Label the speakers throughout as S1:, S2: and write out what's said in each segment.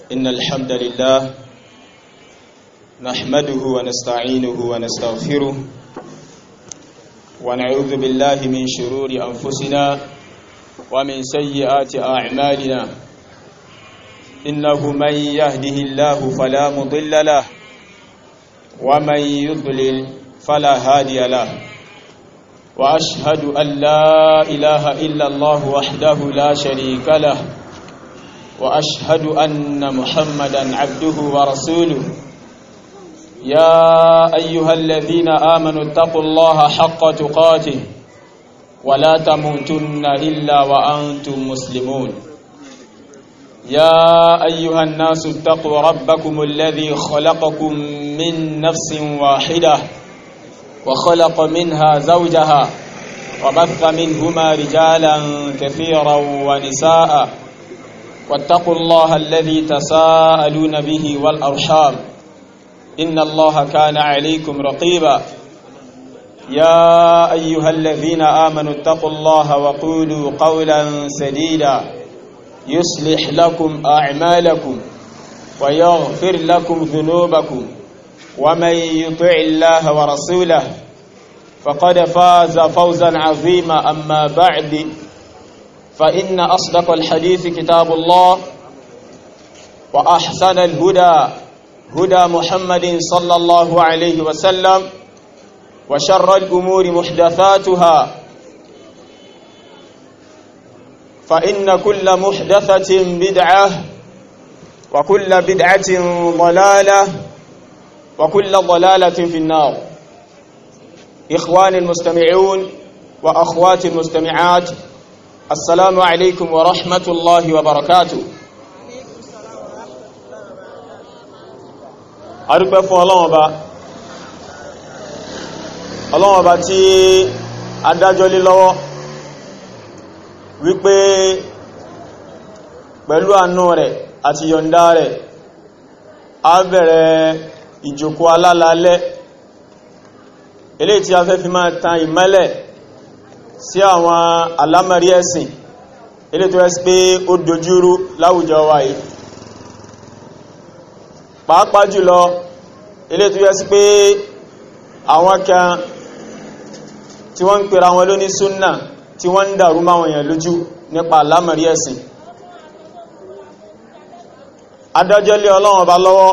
S1: إن الحمد لله نحمده ونستعينه ونستغفره ونعوذ بالله من شرور أنفسنا ومن سيئات أعمالنا إنه من يهده الله فلا مضل له ومن يضلل فلا هادي له وأشهد أن لا إله إلا الله وحده لا شريك له وأشهد أن محمدا عبده ورسوله يا أيها الذين آمنوا اتقوا الله حق تقاته ولا تموتن إلا وأنتم مسلمون يا أيها الناس اتقوا ربكم الذي خلقكم من نفس واحدة وخلق منها زوجها وبث منهما رجالا كثيرا ونساء واتقوا الله الذي تساءلون به والأرحام إن الله كان عليكم رقيبا يا أيها الذين آمنوا اتقوا الله وقولوا قولا سديدا يصلح لكم أعمالكم ويغفر لكم ذنوبكم ومن يطع الله ورسوله فقد فاز فوزا عظيما أما بعد فإن أصدق الحديث كتاب الله وأحسن الهدى هدى محمد صلى الله عليه وسلم وشر الأمور محدثاتها فإن كل محدثة بدعة وكل بدعة ضلالة وكل ضلالة في النار إخواني المستمعون وأخواتي المستمعات السلام عليكم ورحمة الله وبركاته arúgbẹ́ fún ọlọ́wọ́n ba ọlọ́wọ́n ba tí adájọ́ lé lọ́wọ́ wípé pẹ̀lú àánú rẹ̀ àti yọ̀ǹda rẹ̀ a bẹ̀rẹ̀ ìjòkó alálálẹ́ eléyìí tí a fẹ́ fi máa tan ìmẹ́lẹ̀ sí àwọn alámẹ̀rí ẹ̀sìn eléyìí tó ẹ́sì pé ó dojúrú láwùjọ wa yìí pàápàá jùlọ ilé tó yẹ sí pé àwọn kan tí wọ́n ń pèrà wọn lóní súnnà tí wọ́n ń dàrú máwọn èèyàn lójú nípa alámọ̀rí ẹ̀sìn adájọ́ lé ọlọ́run ọba lọ́wọ́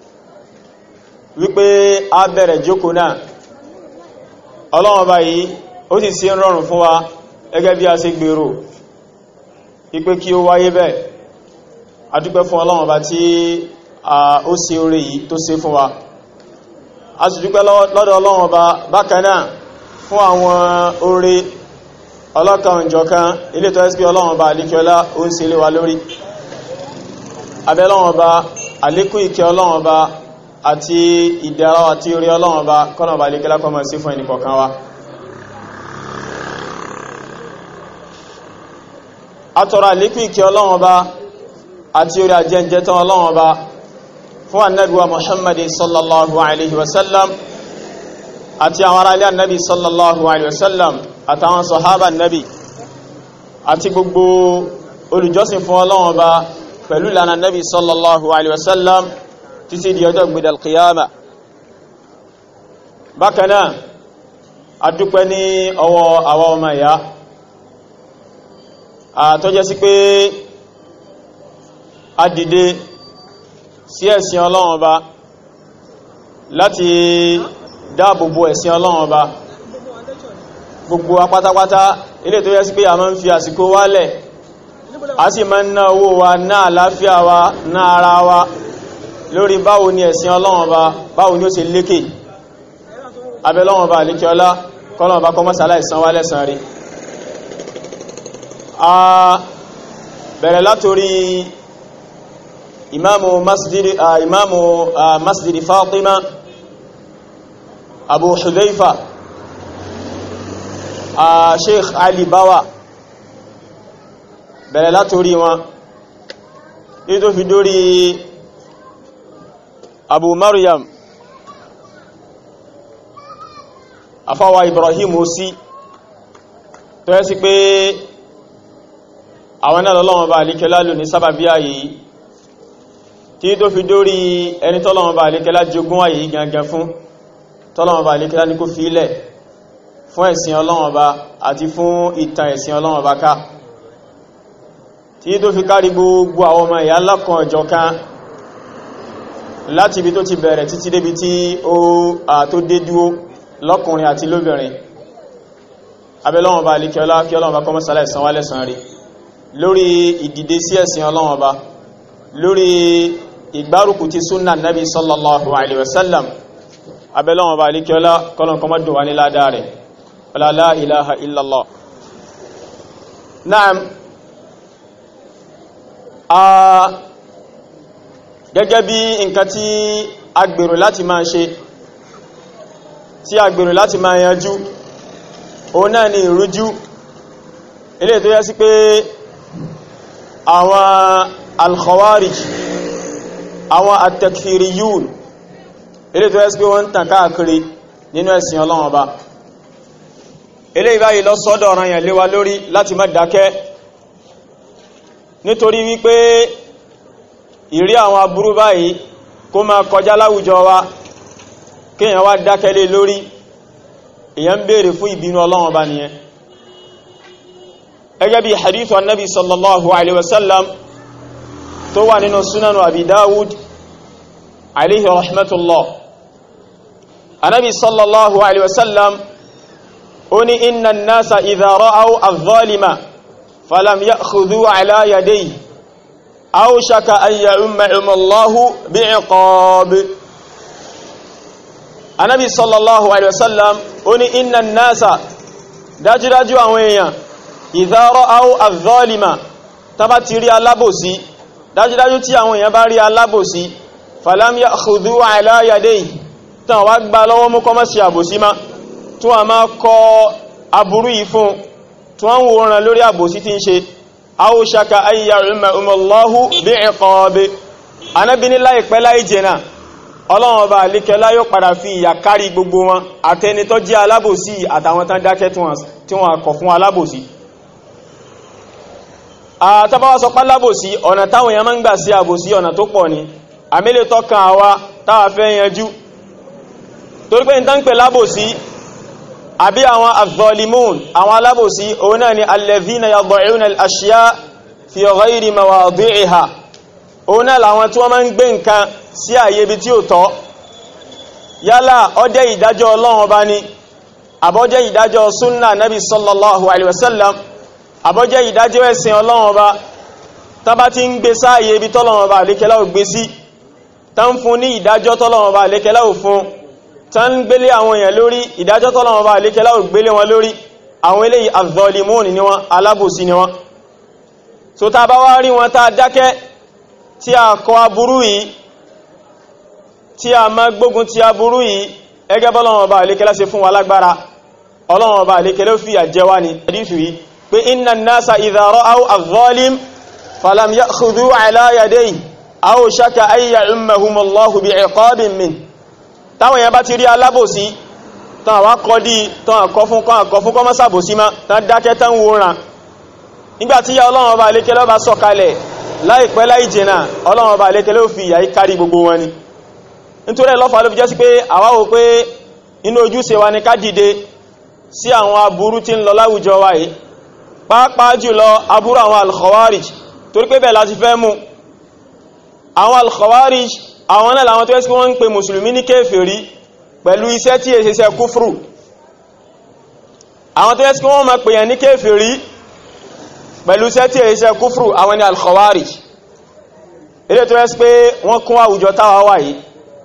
S1: wípé a bẹ̀rẹ̀ jókòó náà ọlọ́run ọba yìí ó sì sí rọrùn fún wa gẹ́gẹ́ bí a ṣe gbèrò ipé kí ó wáyé bẹ́ẹ̀ adúpẹ́ fún ọlọ́run ọba tí ó ṣe oore yìí tó ṣe fún wa a sì dúpẹ́ lọ́dọ̀ ọlọ́run ọba bákan náà fún àwọn oore ọlọ́kan ìjọkan ilé tó ẹ́sì pé ọlọ́run ọba àlékiọlá ó ń ṣe lé wa lórí abẹ́ ọlọ́run ọba àlékún ìkẹ́ ọlọ́run ọba àti ìdára àti orí ọlọ́run ọba kọ́nà ọba àlékiọlá kó máa sí fún ẹnìkọ̀ọ̀kan wa atọrọ àlékún ìkẹ́ ọlọ́run ọba àti orí àjẹ́jẹ́ tán ọlọ́run ọba fún annabiwa muhammadi sallallahu alaihi wasallam àti àwọn ará ilé annabi sallallahu alaihi wasallam àtàwọn sọ̀hábà annabi àti gbogbo olùjọ́sìn fún ọlọ́run ọba pẹ̀lú ìlànà annabi sallallahu alaihi wasallam títí di ọjọ́ gbìdà alqiyama bákanáà adúpẹ́ ní ọwọ́ àwọn ọmọ ìyá àtọ́jẹ́ sí pé a dìde sí ẹ̀sìn ọlọ́run ọba láti dáàbòbò ẹ̀sìn ọlọ́run ọba gbogbo apátápátá ilé tó yẹ sí pé a máa ń fi àsìkò wálẹ̀ a sì máa ń ná owó wa ná àláfíà wa ná ara wa lórí báwo ni ẹ̀sìn ọlọ́run ọba báwo ni ó ṣe lékè abẹ́lọ́run ọba àlékiọlá kọ́lọ́run ọba kọ́mọ́sálà ìsan wá lẹ́san rí a bẹ̀rẹ̀ látorí imamu masjidi uh, imamu uh, masjidi fatima abu hudhaifa uh, sheikh ali bawa bẹ̀rẹ̀ látorí wọn ní tó fi dórí abu maryam afáwa ibrahim osi tó yẹ́ sí pé àwọn náà lọ́wọ́n bá alíkẹ́ lálò ní sábàbí ààyè yìí tí tó fi dórí ẹni tọ́lọ́wọ́n bá alékẹ́lá jogún ayé yìí gangan fún tọ́lọ́wọ́n bá alékẹ́lá ní kó fi ilẹ̀ fún ẹ̀sìn ọlọ́wọ́n bá àti fún ìtàn ẹ̀sìn ọlọ́wọ́n bá ká tí tó fi kárí gbogbo àwọn ọmọ ìyá lọ́kan ọjọ́ kan láti ibi tó ti bẹ̀rẹ̀ títí débi tí ó tó dé dúó lọ́kùnrin àti lóbìnrin abẹ́lọ́wọ́n bá alékẹ́lá kí ọlọ́wọ́n bá kọ́mọ́ sálẹ̀ ìsan wálẹ̀ san rí lórí ìdìde sí ẹ̀sìn ọlọ́wọ́n bá lórí ìgbárùkù ti súnnà nabi sallallahu alaihi wasallam abẹ́lọ́wọ́n bá alékẹ́lá kọ́lọ̀n kọmọ́ dùn wá ní ládá rẹ̀ la ilaha illallah naam a gẹ́gẹ́ bí nǹkan tí a gbèrò láti máa ṣe tí a gbèrò láti máa yanjú òun náà ni ìrújú ilé tó yẹ sí pé àwọn al-khawarij àwọn at-takfiriyun ilé tó yẹ sí pé wọ́n ń tàn káàkiri nínú ẹ̀sìn Ọlọ́run Ọba ilé ìbáyìí lọ sọ́dọ̀ ọ̀ràn yẹn léwa lórí láti má dákẹ́ nítorí wípé ìrí àwọn aburú báyìí kó máa kọjá láwùjọ wa kíyàn wá dákẹ́lé lórí èyàn béèrè fún ìbínú Ọlọ́run Ọba nìyẹn ẹgẹ́ bí hadithu annabi sallallahu alaihi wasallam tó wà nínú sunanu abi dawud alaihi rahmatullah annabi sallallahu alaihi wasallam ó ní inna nasa idha ra'aw adh-dhalima falam ya'khudhu ala yadayhi awshaka an ya'ummahum Allahu bi'iqab anábi sallallahu alaihi wasallam ó ní inna nasa dájúdájú àwọn èèyàn idha ra'aw adh-dhalima tàbá ti rí alábòsí dájúdájú tí àwọn èèyàn bá rí alábòsí falam ya'khudhu ala yadayhi tán wá gbá lọ́wọ́ mú kọmọ́ sí àbòsí má tó a máa kọ aburú yìí fún tó wọ́n wòran lórí àbòsí tí ń ṣe awshaka an ya'ummahum Allahu bi'iqab anábi ní láìpẹ́ láì jẹ́nà ọlọ́run ọba àlékẹ́lá yóò padà fi ìyà kárí gbogbo wọn àtẹni tó jẹ́ alábòsí àtàwọn tán dákẹ́ tí wọ́n kọ̀ fún alábòsí àtàbáwà sọ pálábòsí ọ̀nà táwọn èèyàn máa ń gbà sí àbòsí ọ̀nà tó pọ̀ ni àmìlẹ̀ tọ́kàn àwa táwà fẹ́ yanjú torí pé ní tán pè lábòsí àbí àwọn az-zalimun àwọn alábòsí òun náà ni alladhina yad'una al-ashya fi ghayri mawadi'iha òun náà làwọn tí wọ́n máa ń gbé nǹkan sí àyè ibi tí ó tọ́ yálà ó jẹ́ ìdájọ́ ọlọ́run ọba ni àbọ́jẹ́ ìdájọ́ súnnà nabi sallallahu alaihi wasallam àbọ́jẹ́ ìdájọ́ ẹ̀sìn ọlọ́run ọba tán bá ti ń gbé sáàyè ibi tọ́lọ́run ọba àlékẹ́lá ò gbé sí tán fún ní ìdájọ́ tọ́lọ́run ọba àlékẹ́lá ò fún tán ń gbélé àwọn èèyàn lórí ìdájọ́ tọ́lọ́run ọba àlékẹ́lá ò gbélé wọn lórí àwọn eléyìí az-zalimun ni wọn alábòsí ni wọn so tá bá wá rí wọn tá dákẹ́ tí a kọ aburú yìí tí a má gbógun ti aburú yìí ẹgẹ́ bọ́lọ́wọ́n ọba àlékẹ́lá ṣe fún wa lágbára ọlọ́wọ́n ọba àlékẹ́lá fi àjẹwà ní hadithu yìí pé inna an-nasa idha ra'aw adh-dhalim falam ya'khudhu ala yadayhi aw shaka an ya'ummahum Allahu bi'iqabin min táwọn yẹn bá ti rí alábòsí tán àwá kọ́ dí tán àkọ́ fún kọ́ àkọ́ fún kọ́ mọ́sàbòsí má tán dákẹ́ tán wòran nígbàtí ya ọlọ́wọ́n ọba àlékẹ́lá bá sọ̀kalẹ̀ láìpẹ́ láì jìnà ọlọ́wọ́n ọba àlékẹ́lá ó fi ìyà kárí gbogbo wọn ni nítorí ẹlọ́fà ló fi jẹ́ sí pé àwa wò pé inú ojúṣe wa ni ká dìde sí àwọn aburú tí ń lọ láwùjọ wa yìí pàápàá jùlọ aburú àwọn al-khawarij torí pé bẹ́ẹ̀ láti fẹ́ mú àwọn al-khawarij àwọn náà làwọn tó yẹ́ sí wọ́n ń pe mùsùlùmí ní kéfèrí pẹ̀lú iṣẹ́ tí è ṣeṣẹ́ kúfrù àwọn tó yẹ́ sí wọ́n máa pèyàn ní kéfèrí pẹ̀lú iṣẹ́ tí è ṣeṣẹ́ kúfrù àwọn ni al-khawarij ilé tó yẹ́ sí pé wọ́n kún àwùjọ táwa wà yìí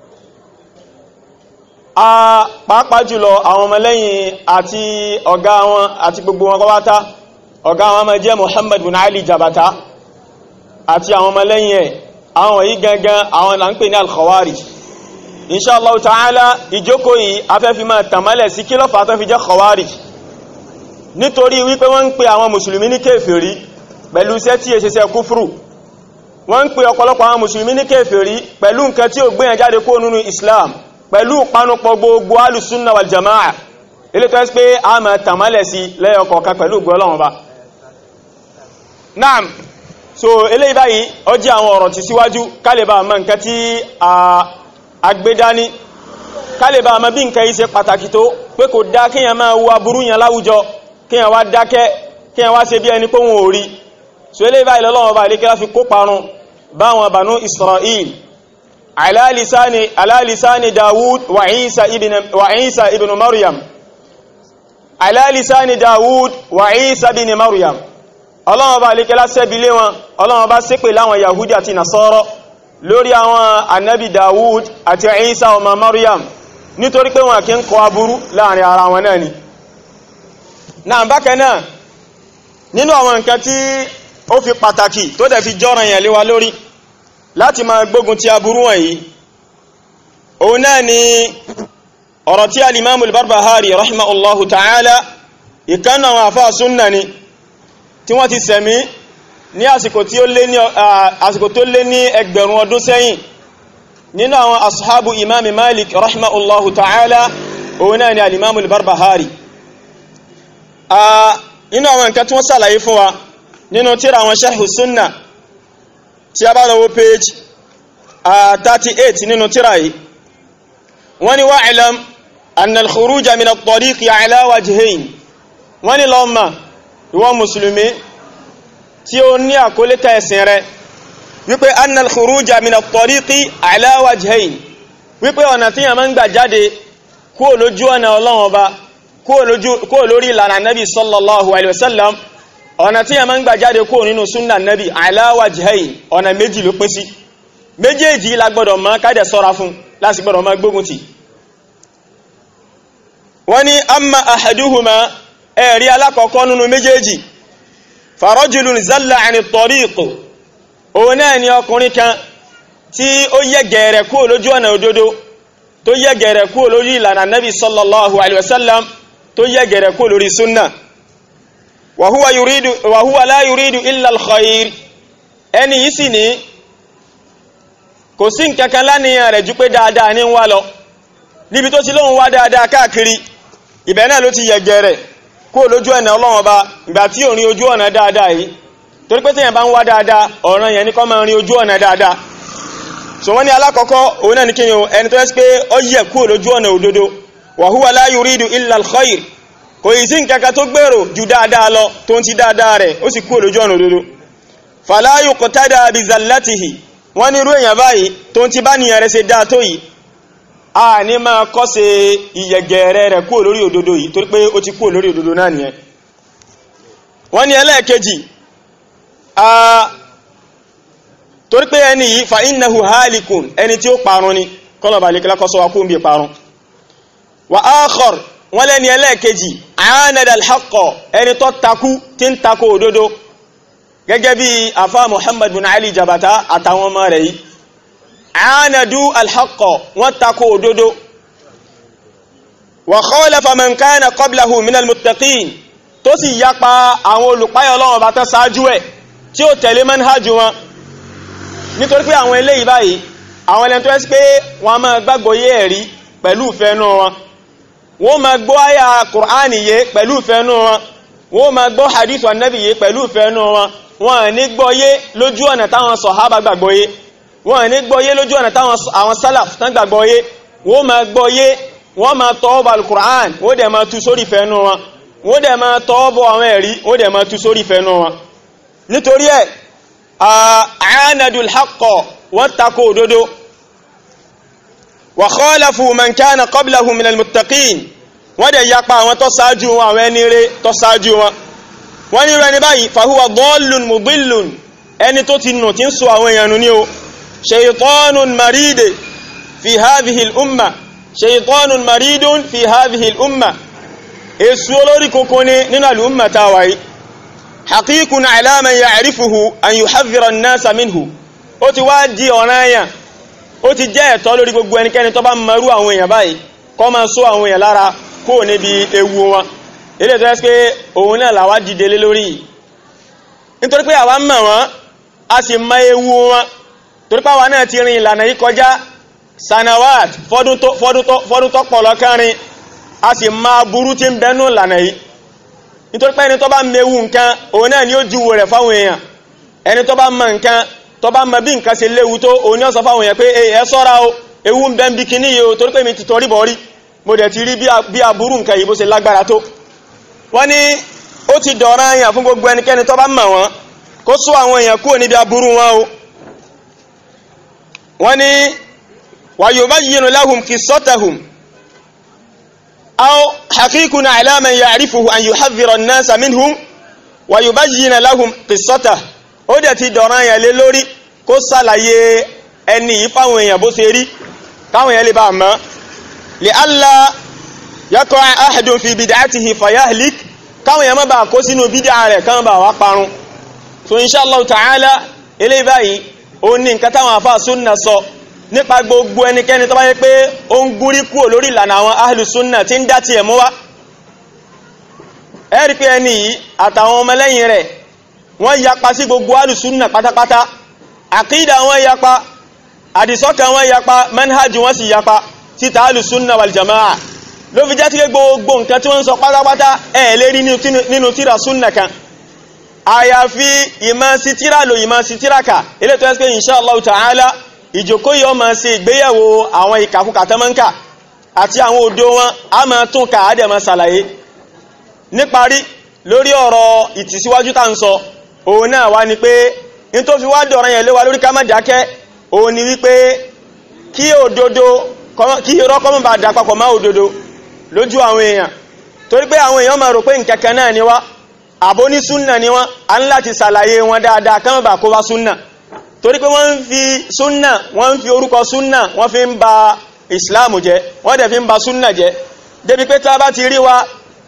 S1: a pàápàá jùlọ àwọn ọmọlẹ́yìn àti ọ̀gá wọn àti gbogbo wọn kọwátá ọ̀gá wọn máa jẹ́ Muhammad bin Ali Jabata àti àwọn ọmọlẹ́yìn ẹ̀ àwọn yìí gangan àwọn là ń pè ní al-Khawarij inshallah ta'ala ìjókòó yìí afẹ́fí máa tàmálẹ̀ sí kí lọ́fà tó fi jẹ́ Khawarij nítorí wípé wọ́n ń pè àwọn mùsùlùmí ní kèfèrí pẹ̀lú iṣẹ́ tí èṣẹ́ṣẹ́ kúfrù wọ́n ń pè ọ̀pọ̀lọpọ̀ àwọn mùsùlùmí ní kèfèrí pẹ̀lú nǹkan tí ó gbéyàn jáde kó nínú Islam pẹ̀lú panupọ̀ gbogbo alùsúnnà wal jama'a ilé tó ẹ́sì pé a mọ̀ tàmálẹ̀ sí lẹ́yọkọ̀ọ̀kan pẹ̀lú gbọ́lọ́wọ́n ba naam so eléyìí báyìí ó jẹ́ àwọn ọ̀rọ̀ tí síwájú kálẹ̀bà mọ́ nǹkan tí a gbé dání kálẹ̀bà mọ́ bí nǹkan yìí ṣe pàtàkì tó pé kò dá kíyàn máa wo aburú yẹn láwùjọ kíyàn wá dákẹ́ kíyàn wá ṣe bí ẹni pé wọn ò rí so eléyìí báyìí lọ́lọ́wọ́ bá ilékẹ́lá fi kó parun báwọn Banu Israel ala lisani ala lisani Dawud wa Isa ibn wa Isa ibn Maryam ala lisani Dawud wa Isa ibn Maryam ọlọ́wọ́n bá alékẹ́lá sẹ́bílé wọn ọlọ́wọ́n bá ṣépè láwọn yahudi àti nasọ́rọ̀ lórí àwọn annabi dawud àti isa ọmọ maryam nítorí pé wọn kí ń kọ aburú láàrin ara wọn náà ni náà bákan náà nínú àwọn nǹkan tí ó fi pàtàkì tó dẹ̀ fi jọ́ràn yẹn lé wa lórí láti máa gbógun ti aburú wọ̀nyí òun náà ni ọ̀rọ̀ tí alimamu al-barbahari rahimahullahu ta'ala ìkànnà àwọn àfáà súnnà ni tí wọ́n ti sẹ̀mí ní àsìkò tí ó lé ní àsìkò tó lé ní ẹgbẹ̀rún ọdún sẹ́yìn nínú àwọn ashabu imami malik rahimahullahu ta'ala òun náà ni alimamu al-barbahari nínú àwọn nǹkan tí wọ́n sàlàyé fún wa nínú tíra àwọn sharhu sunna tí a bá lọ́wọ́ page 38 nínú tíra yìí wọ́n ni wa'lam anna al-khuruja min at-tariqi ala wajhayn wọ́n ni lọ́mà ìwọ mùsùlùmí tí ó ní àkólẹ́kà ẹ̀sìn rẹ̀ wípé annal khuruja min at-tariqi ala wajhayn wípé ọ̀nà tí yà máa ń gbà jáde kúrò lójú ọ̀nà Ọlọ́run Ọba kúrò lórí ìlànà nabi sallallahu alaihi wasallam ọ̀nà tí yà máa ń gbà jáde kúrò nínú súnnà nabi ala wajhayn ọ̀nà méjì ló pín sí méjèèjì la gbọ́dọ̀ máa kádẹ̀ sọ́ra fún láti gbọ́dọ̀ máa gbógun tì wọ́n ní amma ahaduhuma ẹ̀rí alákọ̀ọ́kọ́ nínú méjèèjì farajulun zalla àni tariqo òun náà ni ọkùnrin kan tí ó yẹ gẹ̀ẹ̀rẹ̀ kúrò lójú ọ̀nà òdodo tó yẹ gẹ̀ẹ̀rẹ̀ kúrò lórí ìlànà nabi sallallahu alaihi wasallam tó yẹ gẹ̀ẹ̀rẹ̀ kúrò lórí sunna wa huwa yuridu wa huwa la yuridu illa al-khair ẹni yìí sì ní kò sí nǹkankan láníyàn rẹ̀ ju pé dáadáa ní wá lọ níbi tó ti lóhun wá dáadáa káàkiri ibẹ̀ náà ló ti yẹ gẹ̀ẹ̀rẹ̀ kó lójú ọ̀nà ọlọ́wọ́n bá ìgbà tí ò rí ojú ọ̀nà dáadáa yìí torí pé tíyàn bá ń wá dáadáa ọ̀ràn yẹn ní kó máa rí ojú ọ̀nà dáadáa so wọ́n ní alákọ̀ọ́kọ́ òun náà ní kí ẹni tó ẹ́sì pé ó yẹ kó lójú ọ̀nà òdodo wa huwa la yuridu illa al-khair kò yìí sí nǹkankan tó gbèrò ju dáadáa lọ tó ń ti dáadáa rẹ̀ ó sì kó lójú ọ̀nà òdodo fala yuqtada bi zallatihi wọ́n ní irú èèyàn báyìí tó ń ti bá nìyàn rẹ̀ ṣe dáa tó yìí a ní máa kọ́sẹ̀ ìyẹ̀gẹ̀rẹ̀ rẹ̀ kúrò lórí òdodo yìí torí pé ó ti kúrò lórí òdodo náà nìyẹn wọ́n ní ẹlẹ́ẹ̀kejì a torí pé ẹni yìí fa innahu halikun ẹni tí ó parun ni kọ́lọ̀bà lè kílá kọ́sọ́ wakú bí parun wa akhar wọ́n lẹ́ni ẹlẹ́ẹ̀kejì aanada alhaqqa ẹni tó takú tí ń takò òdodo gẹ́gẹ́ bí afá muhammad bin ali jabata àtàwọn ọmọ rẹ̀ yìí aanadu alhaqqa wọ́n takò òdodo wa khalafa man kana qablahu min almuttaqin tó sì yapa àwọn olùpáyọ̀ Ọlọ́run bá tán sáájú ẹ̀ tí ó tẹ̀lé manhajú wọn nítorí pé àwọn eléyìí báyìí àwọn ẹlẹ́ni tó ẹ́sí pé wọ́n máa gbàgbọ́ yé ẹ̀rí pẹ̀lú ìfẹ́nú wọn wọ́n máa gbọ́ àyà Kùránì yé pẹ̀lú ìfẹ́nú wọn wọ́n máa gbọ́ hadith Ànábì yé pẹ̀lú ìfẹ́nú wọn wọ́n ní gbọ́ yé lójú ọ̀nà táwọn sọ̀hábà gbàgbọ́ yé wọ́n ní gbọ́ yé lójú ọ̀nà táwọn àwọn sálàf tán gbàgbọ́ yé wọ́n máa gbọ́ yé wọ́n máa tọ́ bá al-Qur'an wọ́n dẹ̀ máa tú sórí ìfẹ́nú wọn wọ́n dẹ̀ máa tọ́ bọ́ àwọn ẹ̀rí wọ́n dẹ̀ máa tú sórí ìfẹ́nú wọn nítorí ẹ̀ àánàdùl haqqo wọ́n takò òdodo wa khalafu man kana qablahum minal muttaqin wọ́n dẹ̀ yapa àwọn tó sáájú wọn àwọn ẹni rẹ̀ tó sáájú wọn wọ́n ní rẹni báyìí fahuwa dallun mudillun ẹni tó ti nù tí ń sọ àwọn èèyàn nù ní o shaytanun maride fi hadhihi al-umma shaytanun maridun fi hadhihi al-umma èsù olórí kókó ní nínú al-umma táwàí haqiqun ala man ya'rifuhu an yuhadhdhira an-nasa minhu ó ti wá di ọ̀ranyàn ó ti jẹ́ ẹ̀tọ́ lórí gbogbo ẹnikẹ́ni tó bá marú àwọn èèyàn báyìí kó máa sọ àwọn èèyàn lára kó níbi ewu wọn ilé tó ẹ́sì pé òun náà làwá dìde lé lórí nítorí pé àwa mọ̀ wọ́n a sì mọ ewu wọn torí pé àwa náà ti rin ìlànà yìí kọjá sanawat fọ́dún tó pọ̀ lọ́kàrin a sì máa burú tí ń bẹnú ìlànà yìí nítorí pé ẹni tó bá mewu nǹkan òun náà ni ó júwo rẹ̀ fáwọn èèyàn ẹni tó bá mọ nǹkan tó bá mọ bí nǹkan ṣe léwu tó òní ọ̀sán fáwọn èèyàn pé ẹ sọ́ra o ewu ń bẹ ń bí kíní yìí o torí pé mi ti tọrí bọ̀ rí mo dẹ̀ ti rí bí aburú nǹkan yìí bó ṣe lágbára tó wọ́n ní ó ti dọ̀rọ̀ èèyàn fún gbogbo ẹnikẹ́ni tó bá mọ̀ wọ́n kó sọ àwọn èèyàn kúrò níbi aburú wọn o wọ́n ní wa yubayyinu lahum qissatahum aw haqiqun ala man ya'rifuhu an yuhadhdhira an-nasa minhum wa yubayyina lahum qissatahu ó dẹ̀ ti dọ̀rọ̀ èèyàn lé lórí kó sàlàyé ẹni yìí fáwọn èèyàn bó ṣe rí káwọn èèyàn lè bá mọ̀ li alla yaqa ahadun fi bid'atihi fayahlik káwọn èèyàn má bàa kó sínú bídà rẹ̀ káwọn bá wá parun so inshallah ta'ala eléyìí báyìí ó ní nǹkan táwọn àfáà súnnà sọ nípa gbogbo ẹnikẹ́ni tó bá yẹ pé ó ń gúrí kúrò lórí ìlànà àwọn ahlu súnnà tí ń dá tiẹ̀ mú wá ẹ rí pé ẹni yìí àtàwọn ọmọlẹ́yìn rẹ̀ wọ́n yapa sí gbogbo ahlu súnnà pátápátá àkídà wọn yapa àdìsọ́kàn wọn yapa manhaj wọn sì yapa títa ahlu súnnà wal jamaa ló fi jẹ́ tí gbogbo nǹkan tí wọ́n ń sọ pátápátá ẹ̀ lè rí nínú tíra súnnà kan àyàfi ìmọ̀ sí tíra lò ìmọ̀ sí tíra kà ilé tó ẹ́sìkẹ́ insha Allah ta'ala ìjòkó yọ ma ṣe ìgbéyàwó àwọn ìkàkùkà tẹ́mọ́ǹkà àti àwọn òdo wọn a ma tún ká àdẹ̀ ma ṣàlàyé níparí lórí ọ̀rọ̀ ìtìsíwájú tá ń sọ òun náà wá ní pé in tó fi wá dọ̀rọ̀ yẹn lé wa lórí ká má dákẹ́ òun ni wípé kí òdodo kí irọ́ kọ́mọ̀ bá dà papọ̀ má òdodo lójú àwọn èèyàn torí pé àwọn èèyàn máa rò pé nǹkankan náà ni wá àbó ní súnnà ni wọ́n a ń láti sàlàyé wọn dáadáa kán bà kó wá súnnà torí pé wọ́n ń fi súnnà wọ́n ń fi orúkọ súnnà wọ́n fi ń ba ìsìláàmù jẹ́ wọ́n dẹ̀ fi ń ba súnnà jẹ́ débi pé tá bá ti rí wa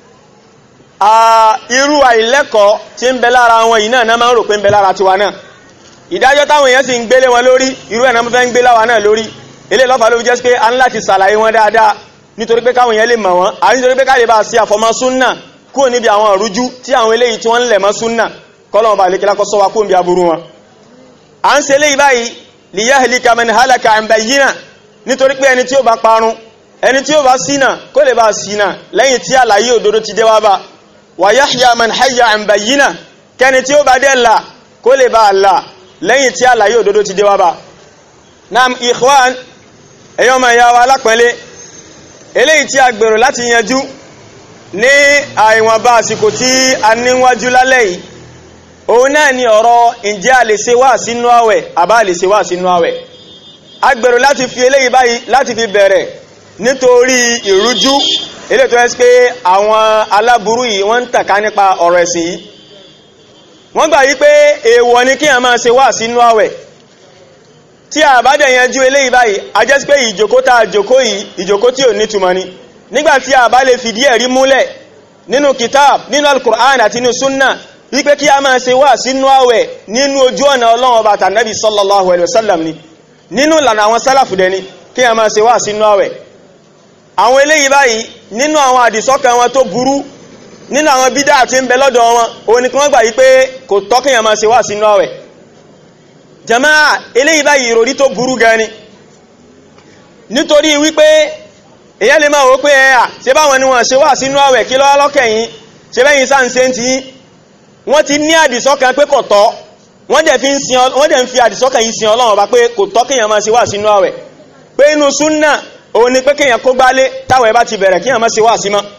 S1: irú àìlẹ́kọ̀ọ́ tí ń bẹ lára wọn yìí náà máa ń rò pé ń bẹ lára tiwa náà ìdájọ́ táwọn èèyàn sì ń gbélé wọn lórí irú ẹ̀ náà fẹ́ ń gbé láwa náà lórí ilé lọ́fà ló fi jẹ́ pé a ń láti sàlàyé wọn dáadáa nítorí pé káwọn èèyàn lè mọ̀ wọn àti nítorí pé káyè bá sí àfọmọ́ súnnà kúrò níbi àwọn ọ̀rújú tí àwọn eléyìí tí wọ́n ń lẹ̀ mọ́ súnnà kọ́lọ̀wọ̀n bá lékelá kọ́ sọ́wá kúrò níbi aburú wọn a ń ṣe léyìí báyìí li yahlika man halaka an bayyina nítorí pé ẹni tí ó bá parun ẹni tí ó bá ṣìnà kó lè bá ṣìnà lẹ́yìn tí àlàyé òdodo ti dé wá bá wa yahya man hayya an bayyina kẹni tí ó bá dẹ̀ là kó lè bá là lẹ́yìn tí àlàyé òdodo ti dé wá bá nam ikhwan ẹ̀yọ́ ma ya wa alápẹ̀lẹ́ eléyìí tí a gbèrò láti yanjú ní àìwọ̀nba àsìkò tí a níwájú lálẹ́ yìí òun náà ni ọ̀rọ̀ ǹjẹ́ a lè ṣe wá sínú àwẹ̀ àbá lè ṣe wá sínú àwẹ̀ a gbèrò láti fi eléyìí báyìí láti fi bẹ̀rẹ̀ nítorí ìrújú eléyìí tó ẹ́sì pé àwọn aláburú yìí wọ́n ń tàka nípa ọ̀rọ̀ ẹ̀sìn yìí wọ́n gbà yí pé èèwọ̀ ni kí a máa ṣe wá sínú àwẹ̀ tí a bá dẹ̀ yanjú eléyìí báyìí a jẹ́ sí pé ìjòkó tá a jòkó yìí ìjòkó tí ò nítumọ̀ ni nígbàtí a bá lè fìdí ẹ̀rí múlẹ̀ nínú kitab nínú al-Qur'an àti nínú súnnà wípé kí a máa ṣe wá sínú àwẹ̀ nínú ojú ọ̀nà Ọlọ́run ọba tànàbí sallallahu alaihi wasallam ni nínú ìlànà àwọn sálàfù dẹni kí a máa ṣe wá sínú àwẹ̀ àwọn eléyìí báyìí nínú àwọn àdìsọ́kàn wọn tó burú nínú àwọn bídá àti ń bẹ lọ́dọ̀ wọn òun ni kí wọ́n gbà yí pé kò tọ́ kí a máa ṣe wá sínú àwẹ̀ jàmáà eléyìí báyìí ìròrí tó burú gan ni nítorí wípé èyàn lè máa wó pé ẹ̀yà ṣe báwọn ni wọ́n ṣe wà sínú àwẹ̀ kí lọ́wọ́ lọ́kẹ̀yìn ṣe bẹ́yìn sáà ń ṣe ń ti wọ́n ti ní àdìsọ́kàn pé kò tọ́ wọ́n dẹ̀ ń fi àdìsọ́kàn yìí sin Ọlọ́run bá pé kò tọ́ kéèyàn máa ṣe wà sínú àwẹ̀ pé inú súnnà òun ni pé kéèyàn kó gbálé táwẹ̀ bá ti bẹ̀rẹ̀ kéèyàn máa ṣe wà sí mọ́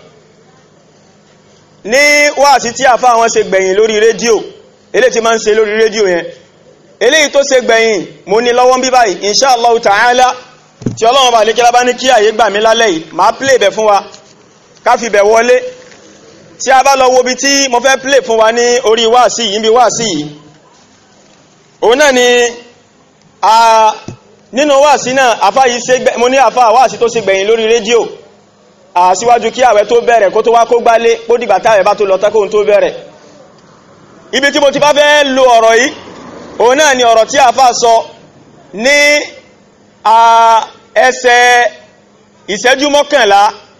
S1: ní wáàsí tí àfá àwọn ṣe gbẹ̀yìn lórí rédíò eléyìí tí máa ń ṣe lórí rédíò yẹn eléyìí tó ṣe gbẹ̀yìn mo ní lọ́wọ́ bí báyìí insha Allah ta'ala tí ọlọ́run bá lè kílá bá ní kí àyè gbà mí lálẹ́ yìí máa play bẹ̀ fún wa ká fi bẹ̀ wọlé tí a bá lọ wo bí tí mo fẹ́ play fún wa ní orí wáàsí yìí bí wáàsí yìí òun náà ni a nínú wáàsí náà àfá yìí ṣe mo ní àfá wáàsí tó ṣe gbẹ̀yìn lórí rédíò àsíwájú kí àwẹ̀ tó bẹ̀rẹ̀ kó tó wá kó gbálé kó dìgbà táwẹ̀ bá tó lọ tẹ́kóhun tó bẹ̀rẹ̀ ibi tí mo ti bá fẹ́ lo ọ̀rọ̀ yìí òun náà ni ọ̀rọ̀ tí àfá sọ ní ẹsẹ̀ ìṣẹ́jú mọ́kànlá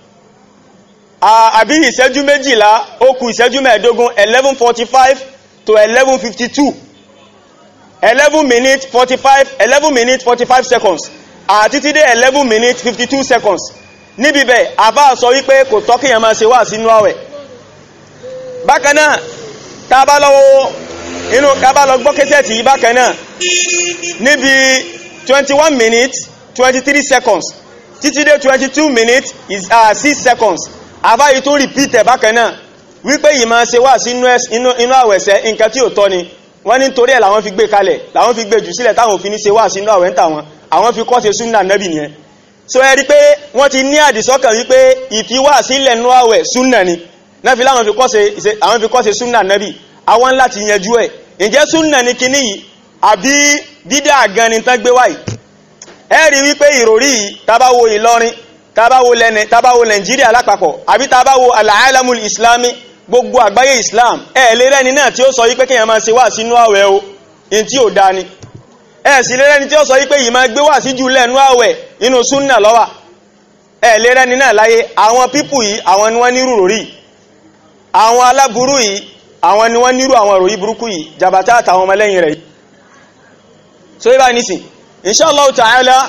S1: àbí ìṣẹ́jú méjìlá ó kù ìṣẹ́jú mẹ́ẹ̀dógún 11:45 to 11:52 11 minutes 45 11 minutes 45 seconds àti títí dé 11 minutes 52 seconds níbi bẹ̀ àbá sọ wípé kò tọ́kìyàn máa ṣe wà sínú àwẹ̀ bákanáà tá bá lọ́wọ́ inú kábà lọ gbọ́ kẹsẹ̀tì yìí bákan náà níbi twenty one minutes twenty three seconds títí dé twenty two minutes is uh, six seconds àbáyé tó repeat ẹ̀ bákan náà wípé yìí máa ṣe wá sí inú àwẹ̀sẹ̀ nǹkan tí ò tọ́ ni wọ́n ní torí ẹ̀ làwọn fi gbé kalẹ̀ làwọn fi gbé jù sílẹ̀ táwọn òfin ní ṣe wá sí inú àwẹ̀ ń tà wọn àwọn fi kọ́ ṣe súnà nẹ́bì nìyẹn so ẹ rí pé wọ́n ti ní àdìsọ́kàn wípé ìfiwá sílẹ̀ nú àwẹ̀ súnà ni náà fi láwọn fi kọ́ ṣe súnà nẹ́bì àwọn ńlá ti yanjú ẹ̀ ǹjẹ́ súnà ní kíní yìí àbí dídá gan ni tán gbé wáyìí ẹ rí wípé ìròrí yìí tabawo Ìlọrin tabawo lẹ́nẹ̀ tabawo Nàìjíríà lápapọ̀ àbí tabawo al-alamul islami gbogbo àgbáyé Islam ẹ lè rẹ́ni náà tí ó sọ wípé kíyàn máa ṣe wá sínú àwẹ̀ o in tí ò dá ni ẹ sì lè rẹ́ni tí ó sọ wípé yìí máa gbé wá sí jù lẹ́nu àwẹ̀ inú súnà lọ́wà ẹ lè rẹ́ni náà láyé àwọn pípù yìí àwọn ni wọ́n nírú ròrí àwọn aláburú yìí àwọn ni wọ́n nírú àwọn ròrí burúkú yìí jàbátá àtàwọn ọmọlẹ́yìn rẹ̀ so ibá nísìn inshallah ta'ala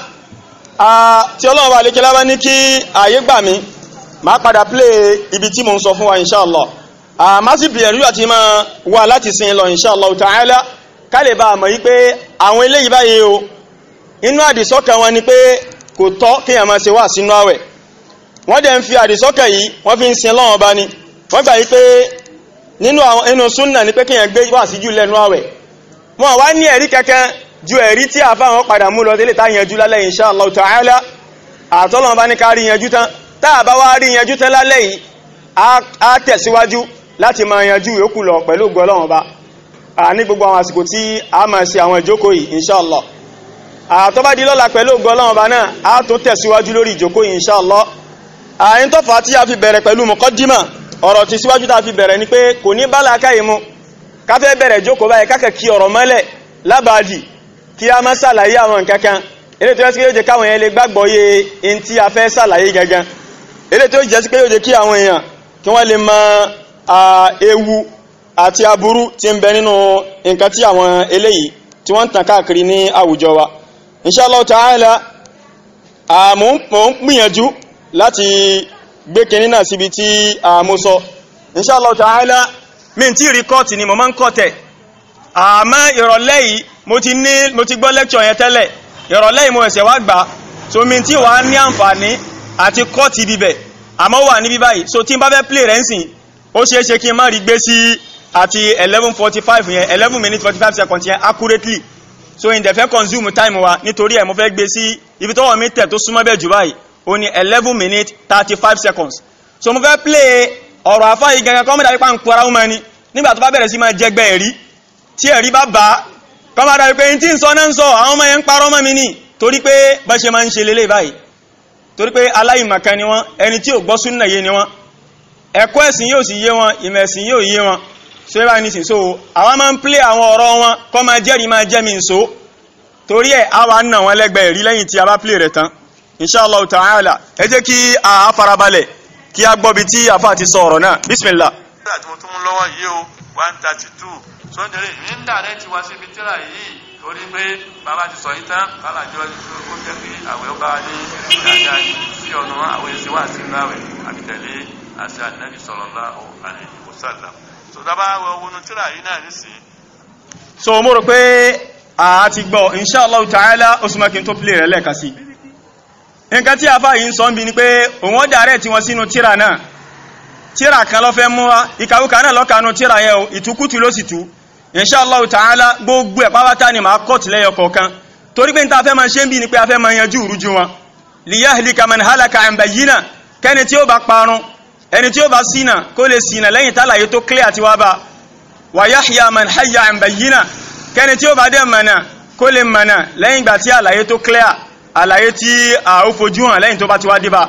S1: tí ọlọ́run bá lékelá bá ní kí ààyè gbà mí máa padà play ibi tí mo ń sọ fún wa inshallah má sì bìyànjú àti máa wà láti sin lọ inshallah ta'ala ká lè bá àmọ́ yí pé àwọn eléyìí báyìí o inú àdìsọ́kàn wọn ni pé kò tọ́ kéèyàn máa ṣe wà sínú àwẹ̀ wọ́n dẹ̀ ń fi àdìsọ́kàn yìí wọ́n fi ń sin lọ́wọ́n bá ní wọ́n gbà yí pé nínú àwọn inú súnnà ni pé kíyàn gbé wà sí jù lẹ́nu àwẹ̀ wọn wá ní ẹ̀rí kankan ju ẹ̀rí tí àfá wọn padà mú lọ délé tá yanjú lálẹ́ insha Allah ta'ala àtọ́lọ́wọ́n bá ní ká rí yanjú tán tá a bá wá rí yanjú tán lálẹ́ yìí á tẹ̀síwájú láti máa yanjú yòókù lọ pẹ̀lú gbọ́lọ́wọ́n bá ní gbogbo àwọn àsìkò tí a máa ṣe àwọn ìjókòó yìí insha Allah àtọ́ bá di lọ́la pẹ̀lú gbọ́lọ́wọ́n bá náà á tún tẹ̀síwájú lórí ìjókòó yìí insha Allah àyín tó fà á tí a fi bẹ̀rẹ̀ pẹ̀lú muqaddima ọ̀rọ̀ tí síwájú tá a fi bẹ̀rẹ̀ ni pé kò ní bá làákàyè mu ká fẹ́ bẹ̀rẹ̀ jókòó báyìí kákẹ́ kí ọ̀rọ̀ mọ́lẹ̀ lábàádì kí a máa ṣàlàyé àwọn nǹkan kan eré tó yẹ sí pé yóò jẹ́ káwọn èèyàn lè gbàgbọ́ yé in tí a fẹ́ ṣàlàyé gangan eré tó jẹ́ sí pé yóò jẹ́ kí àwọn èèyàn kí wọ́n lè mọ ewu àti aburú tí ń bẹ nínú nǹkan tí àwọn eléyìí tí wọ́n ń tàn káàkiri ní àwùjọ wa inshallah ta'ala mo ń gbìyànjú láti gbé kìnní náà síbi tí mo sọ inshallah ta'ala mi tí rí kọ́ọ̀tì ni mo máa ń kọ́tẹ̀ àmọ́ ìrọ̀lẹ́ yìí mo ti ní mo ti gbọ́ lẹ́kṣọ̀ yẹn tẹ́lẹ̀ ìrọ̀lẹ́ yìí mo ẹ̀sẹ̀ wá gbà so mi tí wàá ní àǹfààní àti kọ́ọ̀tì bíbẹ̀ àmọ́ wà níbí báyìí so tí n bá fẹ́ play rẹ̀ ń sìn ó ṣeé ṣe kí n má rí gbé sí àti eleven forty five yẹn eleven minutes forty five seconds yẹn accurately so in the fẹ́ consume time wa nítorí ẹ̀ mo fẹ́ gbé sí ibi tọ́wọ́ mi tẹ̀ tó súnmọ́ bẹ́ẹ̀ jù báyìí ó ní eleven minutes thirty five seconds so mo fẹ́ play ọ̀rọ̀ àfáà yìí gangan kọ́mọ́dà wípé ń pọ́ra ọmọ ẹni nígbà tó bá bẹ̀rẹ̀ sí máa jẹgbẹ́ ẹ̀rí tí ẹ̀rí bá bá kọ́mọ́dà wípé tí ń sọ náà ń sọ àwọn ọmọ yẹn ń parọ́ mọ́ mi ní torí pé bá ṣe máa ń ṣe lélẹ̀ báyìí torí pé aláìmọ̀kan ni wọ́n ẹni tí ò gbọ́ súnnà yé ni wọ́n ẹ̀kọ́ ẹ̀sìn yóò sì yé wọn ìmọ̀ ẹ̀sìn yóò yé wọn so ẹ bá ní sìn so àwọn máa ń plé àwọn ọ̀rọ̀ wọn kọ́ máa jẹ́rìí máa jẹ́ mi ń so torí ẹ̀ á wà ń nà wọn lẹ́gbẹ̀ẹ́ rí lẹ́yìn tí a bá plé rẹ̀ tán inshallah ta'ala ẹ jẹ́ kí a farabalẹ̀ kí a gbọ́ bí tí àfà ti sọ ọ̀rọ̀ náà bismillah.
S2: tíra tí mo tún mú lọ́wọ́ yìí o one thirty two sọ́ndẹ̀rẹ̀ mi ń dà rẹ̀ ti wá síbi tíra yìí torí pé bàbá ti sọ yìí tán kálàjọ kó jẹ́ pé àwẹ̀ ó bá wa ní dáadáa sí ọ̀nà àwọn èsì wà sí láwẹ̀ àbítẹ̀lé àti ànábì sallallahu alaihi wasallam so dábàá wọ wọnú tíra yìí náà nísìnyí.
S1: so mo rò pé a ti gbọ́ inshallah ta'ala ó súnmọ́ kí n tó play rẹ̀ lẹ́ẹ̀kan sí nǹkan tí àfáà yìí ń sọ ń bi ni pé òun ó dàrẹ́ tí wọ́n sínú tíra náà tíra kan ló fẹ́ mú wa ìkàwùkà náà lọ́kànú tíra yẹ o ìtukútu ló sì tú inshallah ta'ala gbogbo ẹ̀ pátá ni màá kọ́ tìlẹ́yọ kọ̀ọ̀kan torí pé níta fẹ́ máa ṣe ń bi ni pé a fẹ́ máa yanjú ìrújú wọn liyahlika man halaka an bayyina kẹ́ni tí ó bá parun ẹni tí ó bá ṣìnà kó lè ṣìnà lẹ́yìn tálàyé tó clear àti wá bá wa yahya man hayya an bayyina kẹ́ni tí ó bá dẹ̀ mọ̀nà kó lè mọ̀nà lẹ́yìn ìgbà tí àlàyé tó clear àlàyé tí a ó fojú hàn lẹ́yìn tó bá ti wá débà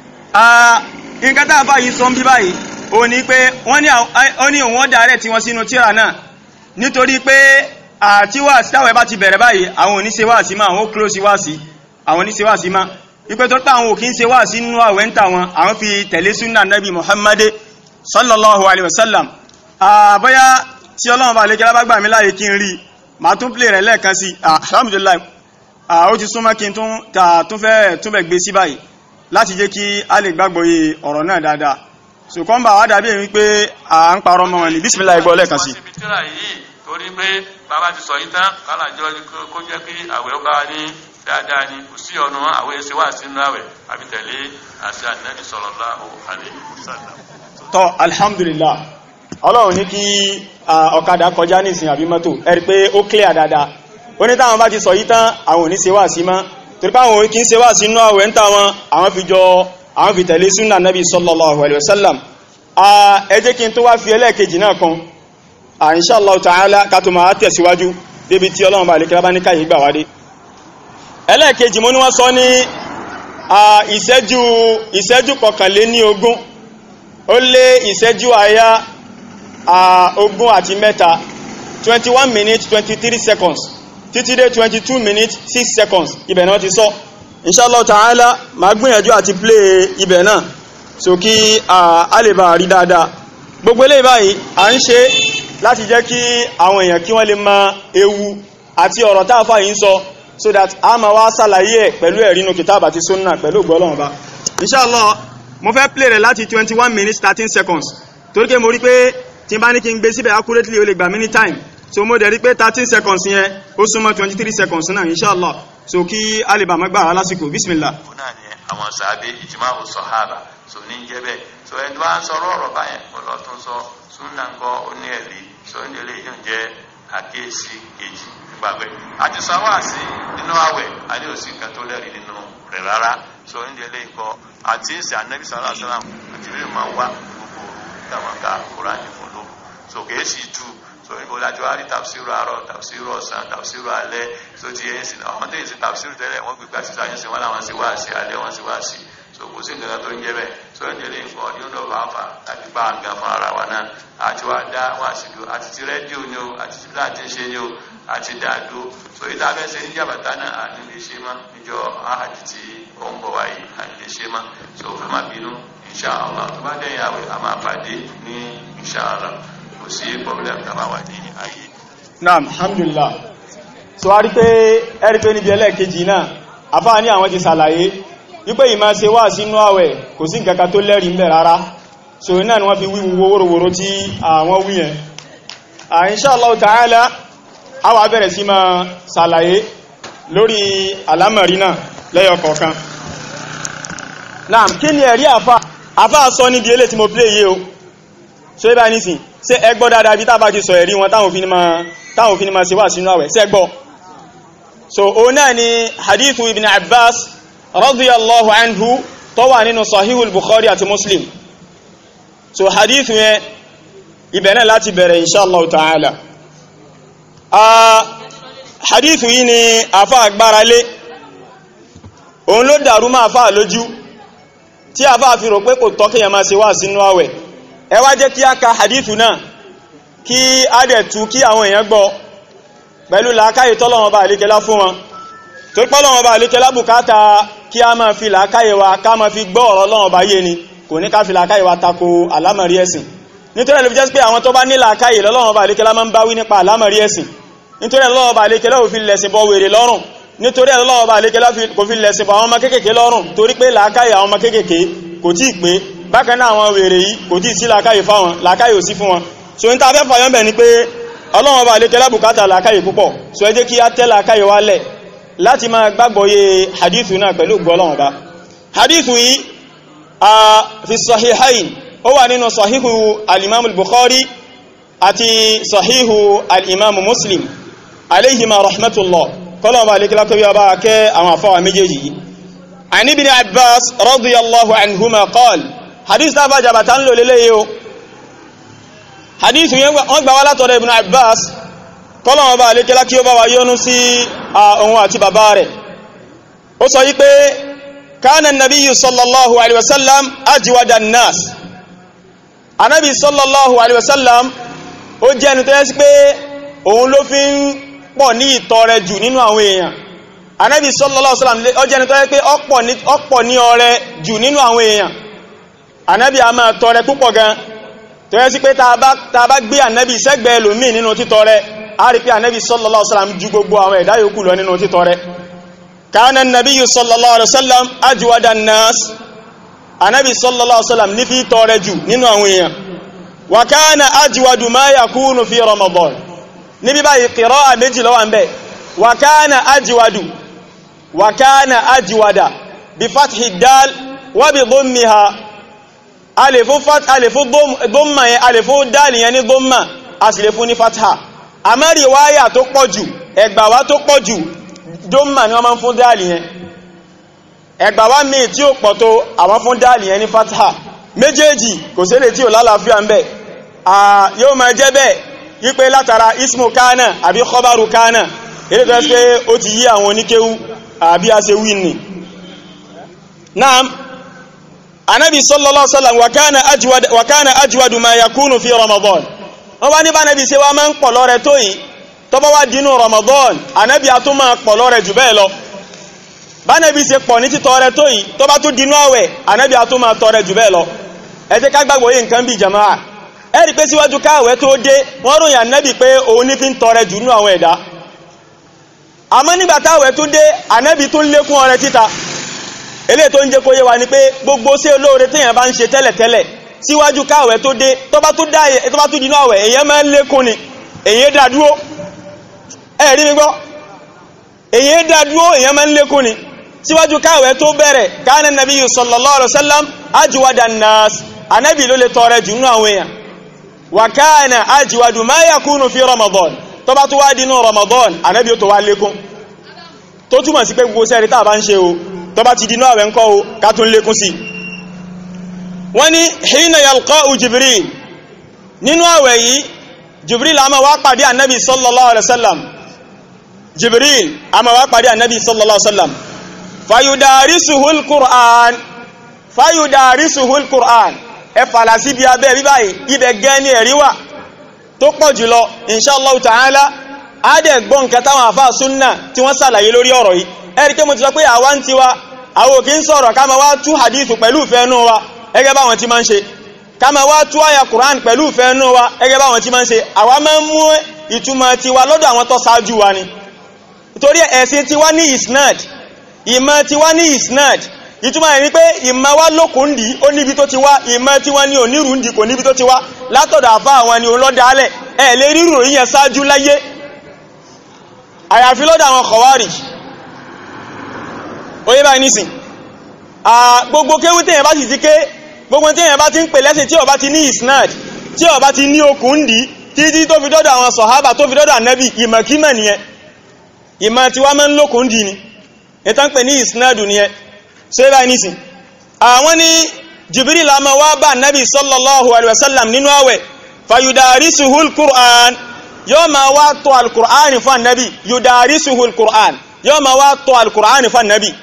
S1: nǹkan tá a fà yìí sọ ń bí báyìí ó ní pé wọ́n ní òun ọ̀dà rẹ̀ tí wọ́n sínú tíra náà nítorí pé àti wáàsí táwọn ẹ̀ bá ti bẹ̀rẹ̀ báyìí àwọn oníṣe wáàsí máa àwọn ó close wáàsí àwọn oníṣe wáàsí máa ipe tó pé àwọn òkín ṣe wáàsí nínú àwẹ̀ ń tà wọn àwọn fi tẹ̀lé súnà nabi Muhammad sallallahu alayhi wa sallam àbọ́yá tí ọlọ́run bá lè kí lábàgbà mi láàyè kí n rí màá tún play rẹ̀ lẹ́ẹ̀kan sí alhamdulillah ó ti súnmọ́ kí n tún fẹ́ túnbẹ̀ gbé sí báyìí láti jẹ́ kí a lè gbàgbọ́ yé ọ̀rọ̀ náà dáadáa so kọ́ ń bá wá dàbí èmi pé à ń parọ́ mọ́ wọn ní bísmìlá ìgbọ́ lẹ́ẹ̀kan sí
S2: torí pé bàbá ti sọ yìí tán kálàjọ kó jẹ́ kí àwẹ̀ ó bá wa ní dáadáa ni kò sí ọ̀nà àwẹ̀ ṣe wà sínú àwẹ̀ àbí tẹ̀lé àṣẹ Ànábì sallallahu alaihi wasallam.
S1: tọ́ alhamdulillah ọlọ́run ní kí ọ̀kadà kọjá nísìn àbí mọ́tò ẹ̀rí pé ó clear dáadáa ó ní táwọn bá ti sọ yìí tán àwọn ò ní ṣe wà sí mọ́ torí pé àwọn kì í ṣe wà sínú àwẹ̀ ń tà wọn àwọn fi jọ àwọn fi tẹ̀lé súnà nabi sallallahu alaihi wasallam ẹ jẹ́ kí n tó wá fi ẹlẹ́ẹ̀kejì náà kan insha Allah ta'ala ká tó máa tẹ̀síwájú débi tí ọlọ́run bá lè kí lábáníkà yìí gbà wádé ẹlẹ́ẹ̀kejì mo ní wọ́n sọ ní ìṣẹ́jú ìṣẹ́jú kọkànlé ní ogún ó lé ìṣẹ́jú àyá ogún àti mẹ́ta 21 minutes 23 seconds títí dé 22 minutes 6 seconds ibẹ̀ náà ti sọ inshallah ta'ala ma gbìyànjú àti play ibẹ̀ náà so kí a lè bá rí dáadáa gbogbo eléyìí báyìí a ń ṣe láti jẹ́ kí àwọn èèyàn kí wọ́n lè mọ ewu àti ọ̀rọ̀ táàfà yìí ń sọ so that a ma wá sàlàyé ẹ̀ pẹ̀lú ẹ̀rínú kìtàbà àti sunna pẹ̀lú gbọ́lọ́wọ́n bá inshallah mo fẹ́ play rẹ̀ láti 21 minutes 13 seconds torí pé mo rí pé tí n bá ní kí n gbé síbẹ̀ accurately ó lè gbà mí ní time so mo dẹ̀ rí pé 13 seconds yẹn ó súnmọ́ 23 seconds náà inshallah so kí a lè bà mọ́ gbà lásìkò bismillah.
S2: òun náà ni àwọn sàábé ìjìmáwò sọ̀hábà so ní jẹ́ bẹ́ẹ̀ so ẹni bá ń sọ̀rọ̀ ọ̀rọ̀ báyẹn kó lọ tún sọ súnà ńkọ́ ó ní ẹ̀rí so ní ilé yóò jẹ́ àkíyèsí kejì nígbà pé àti sáwáàsí nínú àwẹ̀ adé òsì nǹkan tó lẹ́rìí nínú rẹ̀ rárá so ní ilé ikọ̀ àti ìsìn anábì sàlá sàlám àti ìrírí máa ń wá gbogbo òru táwọn ká kúránì fún lóru so kìí sì tú so ibo láti wá rí tàbísírù àárọ̀ tàbísírù ọ̀sán tàbísírù alẹ́ so ti yẹn sìn àwọn tó yẹ sí tàbísírù tẹ́lẹ̀ wọ́n gbégbá sí sáyẹn sí wọn làwọn sì wá sí alẹ́ wọn sì wá sí so kò sí nǹkan tó ń jẹ́ bẹ́ẹ̀ so ń jẹ́lé nǹkan ọdún náà bá fà láti bá àga fún ara wa náà àti wá dá wá sí do àti ti rẹ́díò ni o àti ti láti ṣe ni o àti dáadó so ìta fẹ́ ṣe ní jàbàtà náà àní lè ṣe mọ́ níjọ áhàjì tí ó ń bọ̀ wáyé àní lè ṣe mọ́ so fún má bínú inṣàlá tó bá dẹ́yìn àwẹ̀ a máa pàdé ní inṣàlá kò sí problem tá a máa wà ní ayé.
S1: naam alhamdulillah so a rí pé ẹ̀rí pé níbi ẹlẹ́ẹ̀kejì náà afá ní àwọn ti sàlàyé wípé ìmá ṣe wà sínú àwẹ̀ kò sí nǹkankan tó lẹ́rìí ń bẹ̀ rárá so náà ni wọ́n fi wíwu wórówóró tí àwọn wí yẹn insha Allah ta'ala a wà bẹ̀rẹ̀ sí máa sàlàyé lórí alámọ̀rí náà lẹ́yọ kọ̀ọ̀kan naam kí ni ẹ̀rí àfá àfá sọ níbi elé tí mo play yé o so ibá nísìn ṣé ẹ gbọ́ dáadáa bí tábà ti sọ ẹ̀rí wọn táwọn òfin máa ṣe wà sínú àwẹ̀ ṣé ẹ gbọ́ so o náà ni hadithu ibn abbas radiyallahu anhu tó wà nínú sahihul bukhari àti muslim so hadithu yẹn ibẹ̀ náà láti bẹ̀rẹ̀ inshallah ta'ala a hadithu yìí ni afa agbára lé òun ló dàrú máa fà lójú tí afa fi rò pé kò tọ́ kíyàn máa ṣe wà sínú àwẹ̀ ẹ wá jẹ́ kí a ka hadithu náà kí a dẹ̀ tú kí àwọn èèyàn gbọ́ pẹ̀lú làákàyè tọ́lọ́wọ́n bá àlékẹ́lá fún wọn tó pọ́lọ́wọ́n bá àlékẹ́lá bùkátà kí a máa fi làákàyè wa ká máa fi gbọ́ ọ̀rọ̀ Ọlọ́run bá yé ni kò ní ká fi làákàyè wa tako àlámọ̀rí ẹ̀sìn nítorí ẹ̀lú fi jẹ́ pé àwọn tó bá ní làákàyè lọ́lọ́wọ́n bá àlékẹ́lá máa ń bá wí nípa àlámọ̀rí ẹ̀sìn nítorí Ọlọ́run bá àlékẹ́lá ò fi lẹ̀sìn bọ wèrè lọ́rùn nítorí Ọlọ́run bá àlékẹ́lá kò fi lẹ̀sìn bọ àwọn ọmọ kéékèèké lọ́rùn torí pé làákàyè àwọn ọmọ kéékèèké kò tí ì pé bákan náà àwọn wèrè yìí kò tí ì sí làákàyè fáwọn làákàyè ò sí fún wọn so ní ta fẹ́ fàyọ́ bẹ̀ ni pé ọlọ́run bá lè kẹ́lá bùkátà làákàyè púpọ̀ so ẹ jẹ́ kí á tẹ́ làákàyè wá lẹ̀ láti máa gbàgbọ́yé hadithu náà pẹ̀lú gbọ́lọ́run bá hadithu yìí a fi sahihain ó wà nínú sahihu al-imam al-bukhari àti sahihu al-imam muslim alayhima rahmatullah kọ́lọ́run bá lè kẹ́lá kọ́ bí ọba kẹ́ àwọn afọ́wà méjèèjì yìí عن ابن عباس رضي الله عنهما قال حديث تابع جبتان لو لليه hadithu yẹn wọ́n gbà wá látọ̀dọ̀ ibn abbas kọ́lọ̀wọ́n bá alékẹ́lá kí ó bá wá yọ́nú sí ohun àti bàbá rẹ̀ ó sọ wípé kánà nàbí sallallahu alaihi wasallam ajiwada nas anábi sallallahu alaihi wasallam ó jẹ́ ẹni tó yẹ́ sí pé òun ló fi ń pọ̀ ní ìtọrẹ jù nínú àwọn èèyàn anábi sallallahu alaihi wasallam ó jẹ́ ẹni tó yẹ́ pé ọ̀pọ̀ ní ọrẹ jù nínú àwọn èèyàn anábi a máa tọrẹ púpọ̀ gan tó yẹ sí pé ta bá gbé ànẹ́bì sẹ́gbẹ̀ẹ́ lòmí nínú títọrẹ a rí pé ànẹ́bì sallallahu alaihi wasallam ju gbogbo àwọn ẹ̀dá yòókù lọ nínú títọrẹ kana an-nabiyyu sallallahu alaihi wasallam ajwada an-nas ànẹ́bì sallallahu alaihi wasallam ní fi tọrẹ jù nínú àwọn èèyàn wa kana ajwadu ma yakunu fi ramadan níbi báyìí qira'a méjì ló wà ń bẹ̀ wa kana ajwadu wa kana ajwada bí fathi dal wa bí dhammiha alifun fat alifun dhamma yẹn alifun dal yẹn ní dhamma a sì lè fún ní fatha àmọ́ riwaya tó pọ̀jù ẹgbàwá tó pọ̀jù dhamma ni wọ́n máa ń fún dal yẹn ẹgbàwá míì tí ó pọ̀ tó àwọn fún dal yẹn ní fatha méjèèjì kò sílẹ̀ tí ò lálàáfíà ń bẹ̀ yóò máa jẹ́ bẹ́ẹ̀ wípé látara ismu kana àbí khabaru kana ilé tó ṣe ó ti yí àwọn oníkéwú àbí a ṣe wí ní naam anábi sallallahu alaihi wasallam wa kana ajwad wa kana ajwadu ma yakunu fi ramadan wọ́n bá ní bá nábi ṣe wá máa ń pọ̀ lọ́rẹ tó yìí tó bá wá dínú ramadan anábi a tún máa pọ̀ lọ́rẹ jù bẹ́ẹ̀ lọ bá nábi ṣe pọ̀ ní títọrẹ tó yìí tó bá tún dínú àwẹ̀ anábi a tún máa tọrẹ jù bẹ́ẹ̀ lọ ẹ jẹ́ ká gbàgbọ́ yìí nǹkan bí jama'a ẹ rí pé síwájú káàwẹ̀ tó dé wọ́n ròyìn anábi pé òun ní fi ń tọrẹ jù nú àwọn ẹ̀dá àmọ́ nígbà táwẹ̀ tó dé anábi tó ń lékún ọrẹ títa eléyìí tó ń jẹ́ kó yé wa ni pé gbogbo sí olóore téèyàn bá ń ṣe tẹ́lẹ̀tẹ́lẹ̀ síwájú káwẹ̀ tó dé tó bá tó dínú àwẹ̀ èyàn máa ń lékún ni èyàn dá dúró ẹ rí mi gbọ́ èyàn dá dúró èyàn máa ń lékún ni síwájú káwẹ̀ tó bẹ̀rẹ̀ kana nabiyyu sallallahu alaihi wasallam ajwada nas anábì ló lè tọrẹ jù nínú àwọn èèyàn wa kana ajwadu ma yakunu fi ramadan tó bá tó wá dínú ramadan anábì ó tó wá lékún tó túmọ̀ sí pé gbogbo sẹ́rí tá a bá ń ṣe o tó bá ti dínú àwẹ̀ ńkọ́ o ká tún lékún sí wọ́n ní hina yalqa'u jibril nínú àwẹ̀ yìí jibril a máa wá pàdé annabi sallallahu alaihi wasallam jibril a máa wá pàdé annabi sallallahu alaihi wasallam fayudarisuhu alquran fayudarisuhu alquran ẹ fàlà sí bí abẹ́ bíbáyìí ibẹ̀ gẹ́ ní ẹ̀rí wà tó pọ̀ jùlọ inshallah ta'ala adẹ̀ gbọ́n nǹkan táwọn àfáà súnnà tí wọ́n sàlàyé lórí ọ̀rọ̀ yìí ẹ̀rí pé mo ti sọ pé àwa ń tiwa àwọn òkè ń sọ̀rọ̀ ká ma wá tú hadithu pẹ̀lú ìfẹ́nú wa ẹgẹ́ báwọn tí ma ń ṣe ká ma wá tú àyà Qur'an pẹ̀lú ìfẹ́nú wa ẹgẹ́ báwọn tí ma ń ṣe àwa máa ń mú ìtumọ̀ tiwa lọ́dọ̀ àwọn tó ṣáájú wa ni nítorí ẹ̀sìn tiwa ní isnad ìmọ̀ tiwa ní isnad ìtumọ̀ ẹ̀ ni pé ìmọ̀ wa lókun dì ó níbi tó ti wá ìmọ̀ tiwa ní onírùndì kò níbi tó ti wá látọ̀dọ̀ àfá àwọn ni olódàálẹ̀ ẹ̀ lè rírò yíyẹn ṣáájú láyé àyàfi lọ́dọ̀ àwọn Khawarij oye báyìí nísìn gbogbo kéwú tí èyàn bá sì ti ké gbogbo tí èyàn bá ti ń pè lẹ́sìn tí ó bá ti ní isnad tí ó bá ti ní okùn dì títí tó fi dọ́dọ̀ àwọn sọ̀hábà tó fi dọ́dọ̀ ànábì ìmọ̀kímọ̀ nìyẹn ìmọ̀ tí wá mọ́ ń lókùn dì ní ìtàn pè ní isnad nìyẹn so oye báyìí nísìn àwọn ní Jibril a máa wá bá ànábì sallallahu alaihi wasallam nínú àwẹ̀ fayudarisuhu al-Qur'an yóò máa wá tó al-Qur'an fún ànábì yudarisuhu al-Qur'an yóò máa wá tó al-Qur'an fún ànábì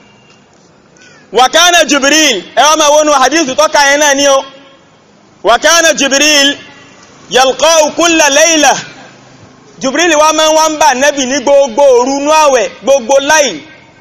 S1: وكان جبريل اما ونو حديث توكا هنا نيو وكان جبريل يلقاه كل ليله جبريل wá máa wá ń bá nabi ní gbogbo òru nu àwẹ̀ gbogbo láì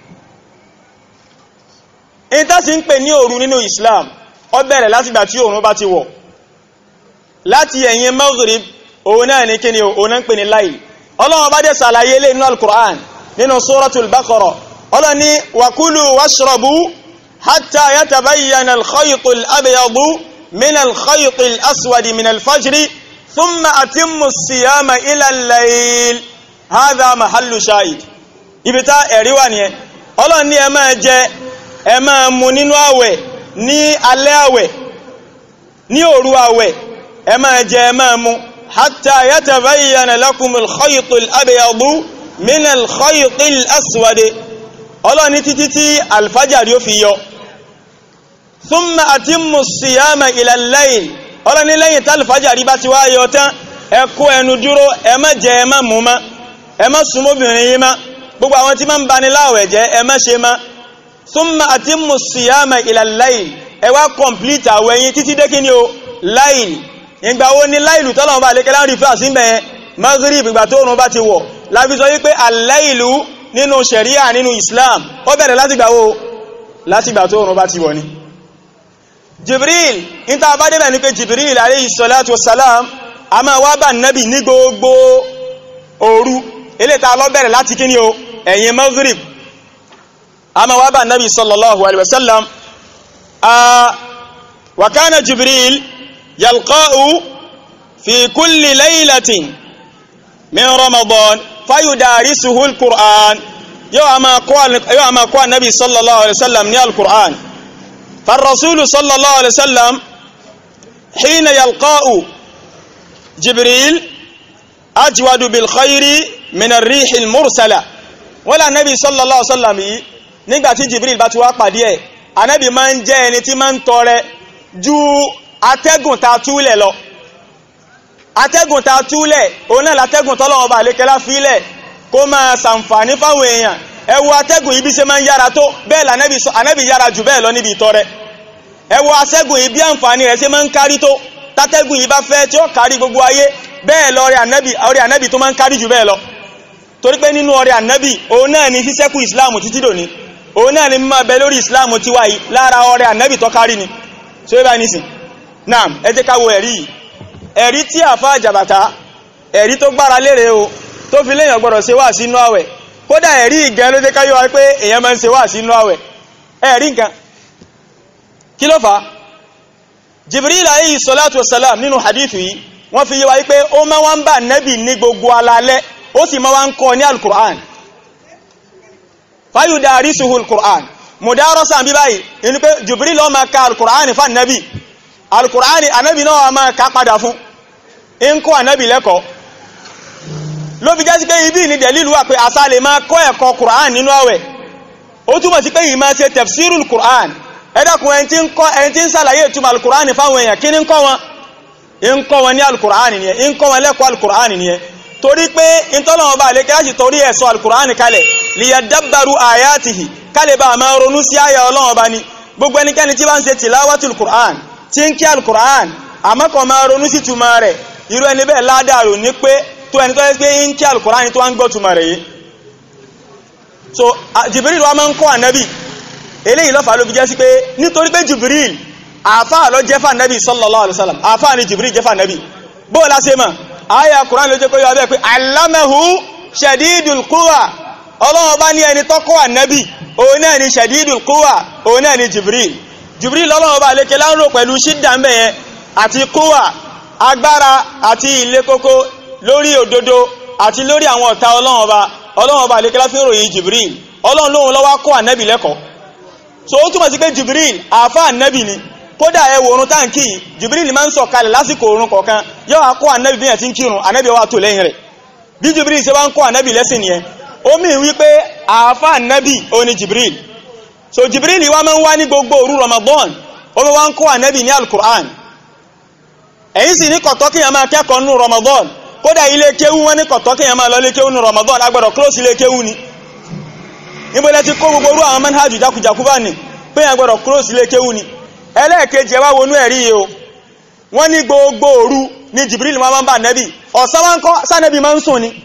S1: in ta sì ń pè ní òru nínú islam ó bẹ̀rẹ̀ láti gbà tí òrùn bá ti wọ̀ láti ẹ̀yìn maghrib òun náà ní kíni òun náà ń pè ní láì Ọlọ́run bá dé ṣàlàyé lé nínú al-Qur'an nínú suratul Baqara Ọlọ́run ní wakulu washrabu حتى يتبين الخيط الأبيض من الخيط الأسود من الفجر ثم أتم الصيام إلى الليل هذا محل شاهد ibita ẹ̀rí wà ní ẹ Ọlọ́run ní ẹ máa jẹ ẹ máa mu nínú àwẹ̀ ní alẹ́ àwẹ̀ ní òru àwẹ̀ ẹ máa jẹ ẹ máa mu حتى يتبين لكم الخيط الأبيض من الخيط الأسود Ọlọ́run ní títí tí alfajari ó fi yọ thumma atimmu siyama ila al-layl ọlọ́ni lẹ́yìn tálùfájàrí bá ti wá yọ tán ẹ kó ẹnu dúró ẹ má jẹ ẹ má mú má ẹ má súnmọ́bìnrin yí má gbogbo àwọn tí má ń bani láwẹ̀ jẹ́ ẹ má ṣe má thumma atimmu siyama ila al-layl ẹ wá kọ̀mplítà àwẹ̀yìn títí dé kí ni o láìl ìgbà wo ni láìlù tọ́lọ̀ bá lékẹ́ láń rí fà sí mẹ́ maghrib ìgbà tó rùn bá ti wọ̀ láfi sọ wípé al-laylu nínú sharia nínú islam ó bẹ̀rẹ̀ láti gbà wo láti gbà tó rùn bá ti wọ̀ ni jibril níta bá débẹ̀ ní pé jibril alayhi salatu wassalam a máa wá bá nábì ní gbogbo òru ilé ta lọ bẹ̀rẹ̀ láti kí ni o ẹ̀yìn maghrib a máa wá bá nábì sallallahu alaihi wasallam wa kana jibril yalqa'u fi kulli laylatin min ramadan fayudarisuhu al-qur'an yóò a máa kọ́ annabi sallallahu alaihi wasallam ní al-qur'an farrasulu sallallahu alaihi wasallam hina yalqa'u jibril ajwadu bil khairi min ar-rihi al-mursala wala nabi sallallahu alaihi wasallam yìí nígbà tí jibril bá ti wá pàdé ẹ̀ anabi máa ń jẹ́ ẹni tí máa ń tọrẹ ju atẹ́gùn ta túlẹ̀ lọ atẹ́gùn ta túlẹ̀ òun náà látẹ́gùn tọ́lọ́wọ́ bá lékẹ́lá fílẹ̀ kó máa sàǹfàní fáwọn èèyàn ẹ wo atẹ́gùn ibi ṣe máa ń yára tó bẹ́ẹ̀ lànẹ́bì anẹ́bì yára jù bẹ́ẹ̀ lọ níbi ìtọrẹ ẹ wo atẹ́gùn ibi àǹfàní rẹ̀ ṣe máa ń kárí tó tátẹ́gùn yìí bá fẹ́ tí ó kárí gbogbo ayé bẹ́ẹ̀ lọ ọrẹ ànẹ́bì ọrẹ ànẹ́bì tó máa ń kárí jù bẹ́ẹ̀ lọ torí pé nínú ọrẹ ànẹ́bì òun náà ni sísẹ́kù ìsìláàmù títí dòní òun náà ni mímọ̀ bẹ lórí ìsìláàmù tiwa yìí lára ọrẹ ànẹ́bì tó kárí ni so ibà nísìn naam ẹ jẹ́ ká wo ẹ̀rí yìí ẹ̀rí tí àfá àjàbàtà ẹ̀rí tó gbára lére o tó fi léèyàn gbọ́dọ̀ ṣe wà sínú àwẹ̀ kódà ẹ̀rí ìgẹ́ ló jẹ́ ká yọ wá pé èèyàn máa ń ṣe wà sínú àwẹ̀ ẹ̀rí nǹkan kí ló fà á Jibril alayhi salatu wassalam nínú hadithu yìí wọ́n fi yé wa pé ó máa wá ń bá nẹ́bì ní gbogbo alalẹ́ ó sì máa wá ń kọ́ ní alukur'an fayudarisuhu alukur'an mudarasa bí báyìí inú pé Jibril ló máa ka alukur'an fún nẹ́bì alukur'ani anabi náà wà máa ká padà fún in kọ́ anabi lẹ́kọ̀ọ́ ló fi jẹ́ sí pé ibi ní dẹ̀lílù wà pé àsá lè máa kọ́ ẹ̀kọ́ kur'an nínú àwẹ̀ ó túnmọ̀ sí pé yìí máa ṣe tafsirul kur'an ẹ̀dàkùn ẹni tí ń kọ́ ẹni tí ń sàlàyé ìtumọ̀ alukur'ani fáwọn èèyàn kí ní ń kọ́ wọn in kọ́ wọn ní alukur'ani nìyẹn in kọ́ wọn lẹ́kọ̀ọ́ alukur'ani nìyẹn torí pé in tọ́lọ́wọ́n bá lékẹ́ láti torí ẹ̀sọ́ alukur'ani kalẹ̀ liyadabbaru ayatihi kalẹ̀ bá máa ronú sí àyà ọlọ́wọ́n bá ní gbogbo ẹnikẹ́ni tí bá ń ṣe tilawatul kur'an tí ń kí alukur'an àmọ́kọ̀ máa ronú sí túmọ̀ rẹ̀ irú ẹni bẹ́ẹ̀ ládàrú ní pé tó ẹni tó yẹ pé ń kí alukur'an tó wá ń gbọ́ túmọ̀ rẹ̀ yìí so jibril wa máa ń kọ́ ànábì eléyìí lọ́fà ló fi jẹ́ sí pé nítorí pé jibril àfà ló jẹ́ fà ànábì sallallahu alaihi wasallam àfà ni jibril jẹ́ fà ànábì bóò lásì mọ̀ àyà kur'an ló jẹ́ kó yọ abẹ́ pé allamahu shadidul quwa ọlọ́wọ́ bá ní ẹni tọ́kọ́ ànábì òun náà ni shadidul quwa òun náà ni jibril jibril lọ́lọ́wọ́ bá lékè láńrò pẹ̀lú ṣídà ń bẹ̀yẹn àti kúwà agbára àti ilé kókó lórí òdodo àti lórí àwọn ọ̀tá ọlọ́wọ́ bá ọlọ́wọ́ bá lékè láfí ròyìn jibril ọlọ́run lóhun lọ́wọ́ kọ́ ànẹ́bì lẹ́kọ̀ọ́ so ó túnmọ̀ sí pé jibril àfá ànẹ́bì ni kódà ẹ wo orun táǹkì jibril máa ń sọ kalẹ̀ lásìkò orun kọ̀ọ̀kan yóò wá kọ́ ànẹ́bì bí yẹn ti ń kírun ànẹ́bì wà tó lẹ́yìn rẹ̀ bí jibril ṣe wá ń kọ́ ànẹ́bì lẹ́sìn nìyẹn ó mì wípé àfá ànẹ́bì ó ní jibril so jibril wa máa ń wá ní gbogbo òru ramadan ó máa wá ń kọ́ ànẹ́bì ní alukur'an ẹ̀yin sì ní kọ̀tọ́ kíyàn máa kẹ́kọ̀ọ́ nínú ramadan kódà ilé kéwú wọn ní kọ̀tọ́ kíyàn máa lọ ilé kéwú nínú ramadan agbọ́dọ̀ close ilé kéwú ni níbo lẹ ti kó gbogbo orú àwọn manhajù jákujàkú bá ní pé yàn gbọ́dọ̀ close ilé kéwú ni ẹlẹ́ẹ̀kejì ẹ wá wọnú ẹ̀rí yìí o wọ́n ní gbogbo òru ní jibril máa ń bá ànẹ́bì ọ̀sán wá ń kọ́ sánẹ́bì máa ń sùn ni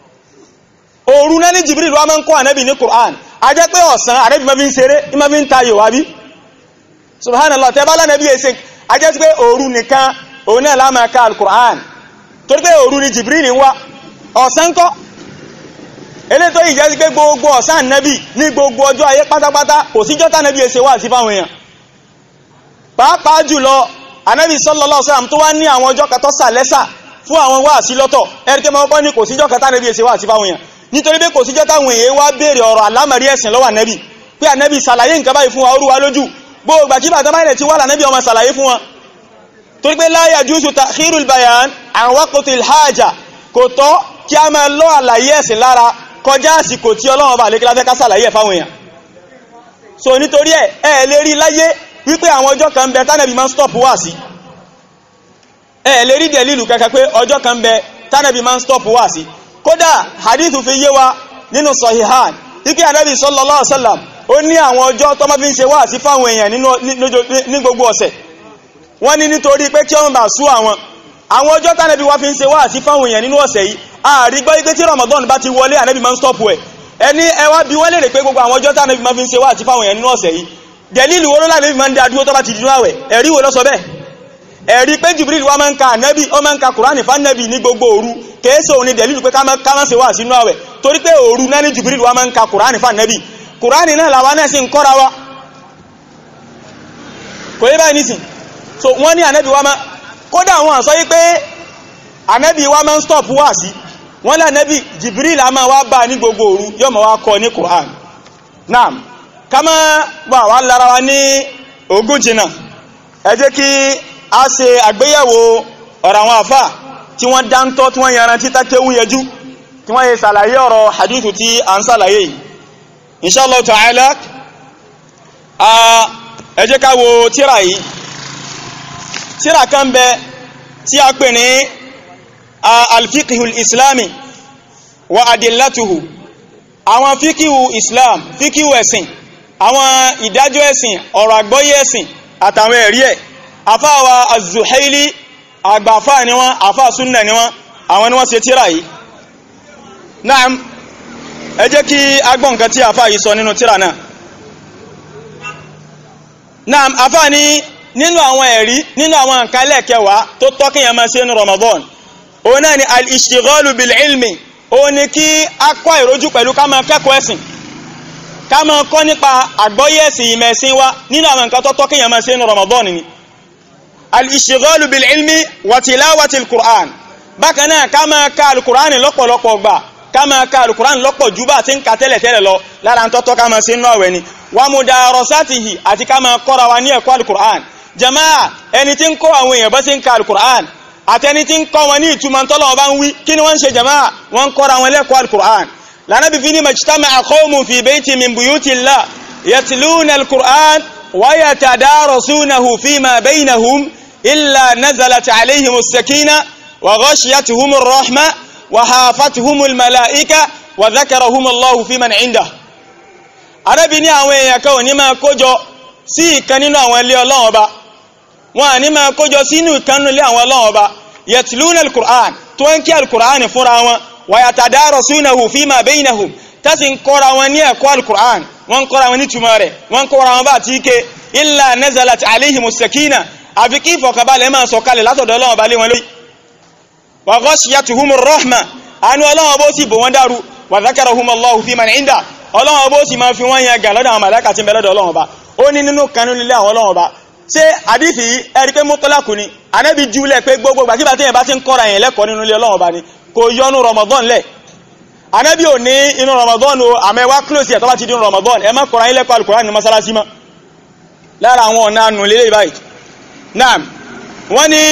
S1: òru náà ní jibril wá máa ń kọ́ ànẹ́bì ní qur'an a jẹ́ pé ọ̀sán ànẹ́bì máa fi ń ṣeré máa fi ń tayò wá bí subhanallah tẹ́ bá lánàbí ẹsẹ̀ a jẹ́ pé òru nìkan òun náà láàmà ká al-qur'an torí pé òru ní jibril ń wá ọ̀sán kọ́ ilé tó yìí jẹ́ sí pé gbogbo ọ̀sán ànẹ́bì ní gbogbo ọjọ́ ayé pátápátá kò síjọ́ tánẹ́bì ẹsẹ̀ wà sí fáwọn èèyàn pàápàá jùlọ ànẹ́bì sallallahu alaihi wasallam tó wá ní àwọn ọjọ́ kan tó sàlẹ́sà fún àwọn wá sí lọ́tọ̀ ẹ̀rìkẹ́ mọ́ bọ́ ní kò síjọ́ kan tánẹ́bì ẹsẹ̀ wà sí fáwọn èèyàn nítorí pé kò síjọ́ táwọn èèyàn wá béèrè ọ̀rọ̀ àlámọ̀rí ẹ̀sìn lọ́wọ́ ànẹ́bì pé ànẹ́bì sàlàyé nǹkan báyìí fún wa orúwa lójú gbogbo àkíbà tó máa ti wà lànẹ́bì ọmọ sàlàyé fún wọn torí pé la yajuzu ta'khirul bayan an waqtil haja kò tọ́ kí a máa lọ àlàyé ẹ̀sìn lára kọjá àsìkò tí Ọlọ́run bá lékílá fẹ́ ká sàlàyé ẹ̀ fáwọn èèyàn so nítorí ẹ̀ ẹ̀ lè rí láyé wípé àwọn ọjọ́ kan bẹ tánàbí máa ń stop wá sí ẹ̀ lè rí dẹ̀lìlù kẹ́kẹ́ pé ọjọ́ kan bẹ tánàbí máa ń stop wá sí kódà hadithu fi yé wa nínú sahihan ike anabi sallallahu alaihi wasallam ó ní àwọn ọjọ́ tó máa fi ń ṣe wá sí fáwọn èèyàn ní gbogbo ọ̀sẹ̀ wọ́n ní nítorí pé kí ọmọ bá sú àwọn àwọn ọjọ́ tánàbí wá fi ń ṣe wá sí fáwọn èèyàn nínú ọ̀sẹ̀ yìí àrígbọ́ ipé tí Ramadan bá ti wọlé ànábì máa ń stop ẹ̀ ẹni ẹwà bí wọ́n lè rè pé gbogbo àwọn ọjọ́ tánàbí máa fi ń ṣe wá sí fáwọn èèyàn nínú ọ̀sẹ̀ yìí dẹ̀lílù wo ló láàbí máa ń dá dúró tó bá ti dínú àwẹ̀ ẹ̀rí wo ló sọ bẹ́ẹ̀ ẹ̀rí pé Jibril wa máa ń ka ànábì ó máa ń ka Kùránì fánàbì ní gbogbo òru kèése òun ni dẹ̀lílù pé ká má ṣe wá sínú àwẹ̀ torí pé òru náà ní Jibril wa máa ń ka Kùránì fánàbì Kùránì náà làwa náà sì ń kọ́ra wa kò yé báyìí nísìn so wọ́n ní ànábì wa máa kódà wọn sọ yí pé ànábì wa máa ń stop wá sí wọ́n lá nẹ́bí Jibril a máa wá bá ní gbogbo òru yóò máa wá kọ́ ní Qur'an naam ká má wà wá lára wa ní ogún jìnnà ẹ jẹ́ kí a ṣe àgbéyẹ̀wò ọ̀rọ̀ àwọn àfà tí wọ́n dáńtọ́ tí wọ́n yanrantí tákéwú yẹjú tí wọ́n yẹ sàlàyé ọ̀rọ̀ hadithu tí a ń sàlàyé yìí inshallah ta'ala ẹ jẹ́ ká wo tíra yìí tíra kan bẹ tí a pè ní alfikihul islami wa adillatuhu àwọn fikihu islam fikihu ẹ̀sìn àwọn ìdájọ́ ẹ̀sìn ọ̀rọ̀ àgbọ́yé ẹ̀sìn àtàwọn ẹ̀rí ẹ̀ afáwa az-Zuhaili àgbàfà ni wọ́n afá súnnà ni wọ́n àwọn ni wọ́n ṣe tíra yìí naam ẹ jẹ́ kí agbọ́n nǹkan tí afá yìí sọ nínú tíra náà naam afá ní nínú àwọn ẹ̀rí nínú àwọn nǹkan lẹ́ẹ̀kẹwàá tó tọ́ kí yẹn máa ṣe ní Ramadan òun náà ni al-ishtighalu bil-ilmi òun ni kí a kọ́ ìrójú pẹ̀lú ká máa kẹ́kọ̀ọ́ ẹ̀sìn ká máa kọ́ nípa àgbọ́yé ẹ̀sìn ìmẹ̀sìn wa nínú àwọn nǹkan tó tọ́ kí yẹn máa ṣe ní Ramadan ni al-ishtighalu bil-ilmi wa tilawati al-Qur'an bákan náà ká máa ka al-Qur'an lọ́pọ̀lọpọ̀ gbà ká máa ka al-Qur'an lọ́pọ̀ jù bá ti ń ka tẹ́lẹ̀ tẹ́lẹ̀ lọ lára ń tọ́tọ́ ká máa ṣe nínú àwẹ̀ ni wa mudarasatihi àti ká máa kọ́ra wa ní ẹ̀kọ́ al-Qur'an jama'a ẹni tí ń kọ́ àwọn èèyàn bá ti ń ka al-Qur'an àtẹni tí ń kọ́ wọn ní ìtumọ̀ tọ́lọ̀ bá ń wí kí ni wọ́n ń ṣe jama'a wọ́n ń kọ́ra wọn lẹ́kọ́ al-Qur'an lánàbí fi ní majtama'a qawmun fi bayti min buyutillah yatluna al-Qur'an wa yatadarasunahu fima baynahum illa nazalat alayhim as-sakina wa ghashiyatuhum ar-rahma wa hafatuhum al-mala'ika wa dhakarahum Allahu fi man 'indah Ànábì ní àwọn èèyàn kan ò ní máa kójọ sí ìkan nínú àwọn ilé Ọlọ́run Ọba wọn à ní máa kójọ sínú ìkan nínú ilé àwọn Ọlọ́run Ọba yatluna al-Qur'an tó ń kí al-Qur'an fúnra wọn wa yatadarasunahu fima baynahum tásì ń kọ́ra wọn ní ẹ̀kọ́ al-Qur'an wọ́n ń kọ́ra wọn ní túmọ̀ rẹ̀ wọ́n ń kọ́ra wọn bá ti ké illa nazalat alayhimus sakina àfi kí ìfọ̀kàbalẹ̀ máa sọ̀kalẹ̀ látọ̀dọ̀ Ọlọ́run Ọba lé wọn lórí wa ghashiyatuhumur rahma àánú Ọlọ́run Ọba ó sì bò wọ́n dàrú wa dhakarahumullahu fi man 'inda Ọlọ́run Ọba ó sì máa fi wọ́n yẹn gà lọ́dọ̀ àwọn màláíkà tí ń bẹ lọ́dọ̀ Ọlọ́run Ọba ó ní nínú kanú nílé àwọn Ọlọ́run Ọba ṣé àdífì ẹ̀rí pé mọ́tọ́lákù ni anẹ́bí júlẹ̀ pé gbogbo gbàkíbà tí yẹn bá ti ń kọ́ra yẹn lẹ́kọ̀ọ́ nínú ilé Ọlọ́run Ọba ni kò yọnu Ramadan lẹ̀ anẹ́bí ò ní inú Ramadan o àmọ́ ẹwà close ẹ̀ tó bá ti di inú Ramadan ẹ má kọ́ra yín lẹ́kọ̀ọ́ Al-Qur'an ní masalasi mọ́ lára àwọn ọ̀nà nù lélẹ̀ báyìí naam wọ́n ní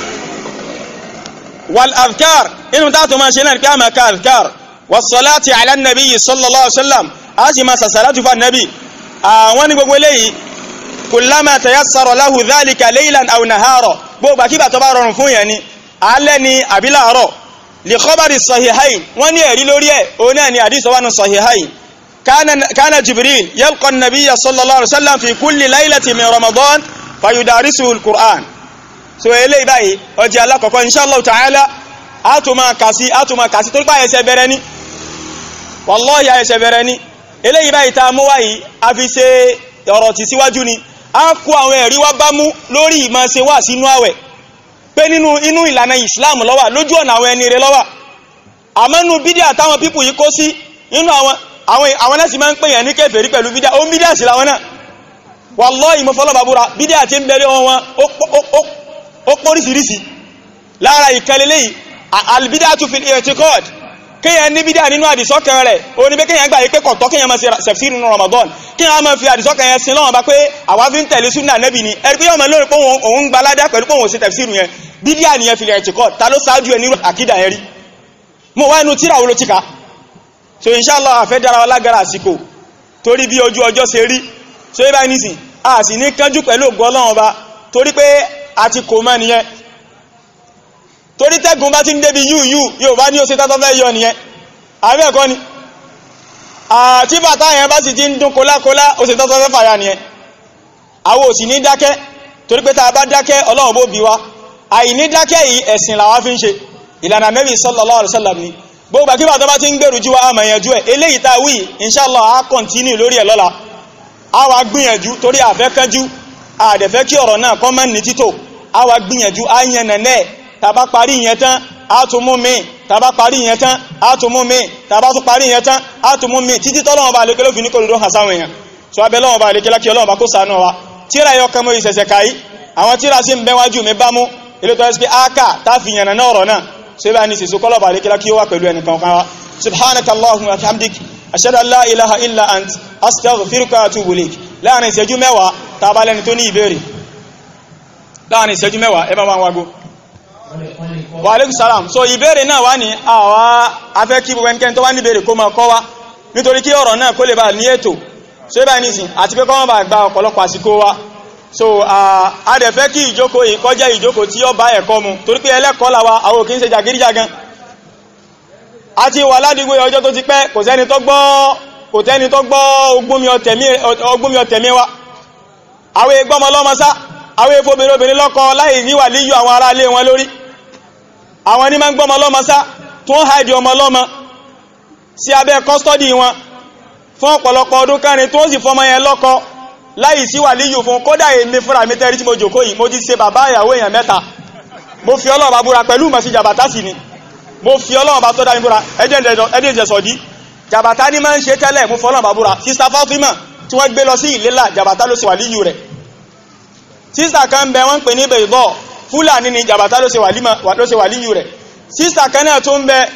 S1: wal adhkar inú táàtò máa ṣe náà ní pé àmà ká adhkar was-salati ala an-nabi sallallahu alaihi wasallam a sì máa sàṣàlátù fún annabi àwọn ní gbogbo eléyìí kullama tayassara lahu dhalika laylan aw nahara gbogbo àkíbà tó bá rọrùn fún yẹn ni alẹ́ ni àbí láàárọ̀ li khabari sahihayn wọ́n ní ẹ̀rí lórí ẹ̀ òun náà ni àdísọ wánu sahihayn kana jibril yalqa an-nabiyya sallallahu alaihi wasallam fi kulli laylatin min ramadan fayudarisuhu al-qur'an so eléyìí báyìí ọjọ́ alákọ̀ọ́kọ́ inshallah ta'ala átùmọ̀ kàsí átùmọ̀ kàsí tó pàyẹ ẹsẹ̀ bẹ̀rẹ̀ ní wallahi ẹsẹ̀ bẹ̀rẹ̀ ní eléyìí báyìí ta mú wáyìí a fi ṣe ọ̀rọ̀ tí síwájú ni a kó àwọn ẹ̀rí wá bá mú lórí ìmọ̀ ṣe wà sínú àwẹ̀ pé nínú inú ìlànà Islam ló wà lójú ọ̀nà àwọn ẹni rẹ̀ ló wà àmọ́nú bídíà táwọn pípù yìí kó sí nínú àwọn àwọn náà sì máa ń pè yàn ní kèfèrí pẹ̀lú bídíà ó ń bídíà sí làwọn náà wallahi mo fọlọ́ bàbúra bídíà tí ń bẹ̀rẹ̀ wọn ó póríṣiríṣi lára ìkẹlẹ́lẹ́ yìí albidatu fil i'tiqad kíyàn ní bídíà nínú àdìsọ́kàn rẹ̀ ó ní pé kíyàn gbà yí pé kọ̀tọ́ kíyàn máa ṣe sẹ̀fsìrì nínú Ramadan kíyàn máa fi àdìsọ́kàn yẹn sin lọ́wọ́ bá pé àwa fi ń tẹ̀lé súnà nẹ́bì ni ẹ̀rí pé yọ́ máa lórí pé òun gba aládá pẹ̀lú pé òun ṣe tẹ̀fsìrì yẹn bídíà nìyẹn fil i'tiqad ta ló ṣáájú ẹ nírú àkídà yẹn rí mo wá inú tíra wo ló ti ka so inshallah àfẹ́ dára wa lágara àsìkò torí bí ojú ọjọ́ ṣe rí so yẹ báyìí nísìn a sì ní kánjú pẹ̀lú ògbọ́ Ọlọ́run ọba torí pé a ti kò mọ́ nìyẹn torí tẹ́gùn bá ti ń débi yíò yíò yóò bá ní ó ṣe tátọ́ fẹ́ yọ nìyẹn àbí ẹ̀kọ́ ni àti bàtà yẹn bá sì ti ń dún kólákólá ó ṣe tátọ́ fẹ́ fàyà nìyẹn àwọn ò sì ní dákẹ́ torí pé tá a bá dákẹ́ Ọlọ́run bó bí wa àìní dákẹ́ yìí ẹ̀sìn làwa fi ń ṣe ìlànà Nabi sallallahu alaihi wasallam ni gbogbo àkíbà tó bá ti ń gbèrú jú wa àmà yanjú ẹ̀ eléyìí tá a wí inshallah a kọ̀ntínú lórí ẹ̀ lọ́la a wá gbìyànjú torí àfẹ́ kánjú àdẹ̀fẹ́ kí ọ̀rọ̀ náà kọ́ mọ́ ní títò a wá gbìyànjú a yẹn nẹ̀nẹ́ tàbá parí ìyẹn tán a tún mú mi tàbá parí ìyẹn tán a tún mú mi tàbá tún parí ìyẹn tán a tún mú mi títí tọ́lọ́wọ́n bá lékelé òfin ní kò lódó hàn sáwọn èèyàn so abẹ́ lọ́wọ́n bá lékelé kí ọlọ́wọ́n bá kó sànú wa tíra yọ kẹmọ ìṣẹ̀ṣẹ̀ káyí àwọn tíra sí ń bẹ́ wájú mi bá mú ilé tó ẹ́sì pé áká tá fi yànnà náà ọ̀rọ̀ náà so ibà ní sísọ kọ́lọ̀ bá lékẹ́lá kí ó wà pẹ̀lú ẹnìkan kan wa subhanaka allahumma wa bihamdik ashhadu an la ilaha illa ant astaghfiruka wa atubu ilayk láàrin ìṣẹ́jú mẹ́wàá tá bá lẹ́ni tó ní ìbéèrè láàrin ìṣẹ́jú mẹ́wàá ẹ bá wá wágó wa alaikum salam so ìbéèrè náà wá ní àwa afẹ́ kí gbogbo ẹnikẹ́ni tó wá ní ìbéèrè kó máa kọ́ wá nítorí kí ọ̀rọ̀ náà kó lè bá ní ètò so ibà ní sìn àti pé kọ́ wọ́n bá gba ọ̀pọ̀lọpọ̀ àsìkò wa so a dẹ̀ fẹ́ kí ìjókòó yìí kó jẹ́ ìjókòó tí ó bá ẹ̀kọ́ mu torí pé ẹlẹ́kọ́ làwa àwọn òkè ń ṣe jàgídíjàgan a ti wà ládùúgbò ọjọ́ tó ti pẹ́ kò sẹ́ni tó gbọ́ kò tẹ́ni tó gbọ́ ogúnmi ọ̀tẹ̀mí wa àwọn egbọ́mọ lọ́mọ sá àwọn efobìnrin obìnrin lọ́kọ láì níwà líyù àwọn ará ilé wọn lórí àwọn ní máa ń gbọ́mọ lọ́mọ sá tó ń haidi ọmọ lọ́mọ sí abẹ́ kọ́stọ́dì wọn fún ọ̀pọ̀lọpọ̀ ọdún kẹrin tó sì fọmọ yẹn lọ́kọ láì sí wà líyù fún kódà èmi fúnra mi tẹ́rí tí mo jòkó yìí mo ti ṣe bàbá ìyàwó èèyàn mẹ́ta mo fi ọlọ́ọ̀bá búra pẹ̀lú mọ̀ sí jàbátá sí ni mo fi ọlọ́ọ̀bá tó dá mi búra ẹdí ìjẹsọ̀dí jàbátá ní máa ń ṣe tẹ́lẹ̀ mo fọlọ́ọ̀bá búra sísá Fátímà tí wọ́n gbé lọ sí ìlélà jàbátá ló ṣe wà líyù rẹ̀ sísá kan bẹ wọ́n pè ní bẹ̀ìbọ̀ fúlàní ni jàbátá ló ṣe wà líyù rẹ̀ sísá kan náà tó ń bẹ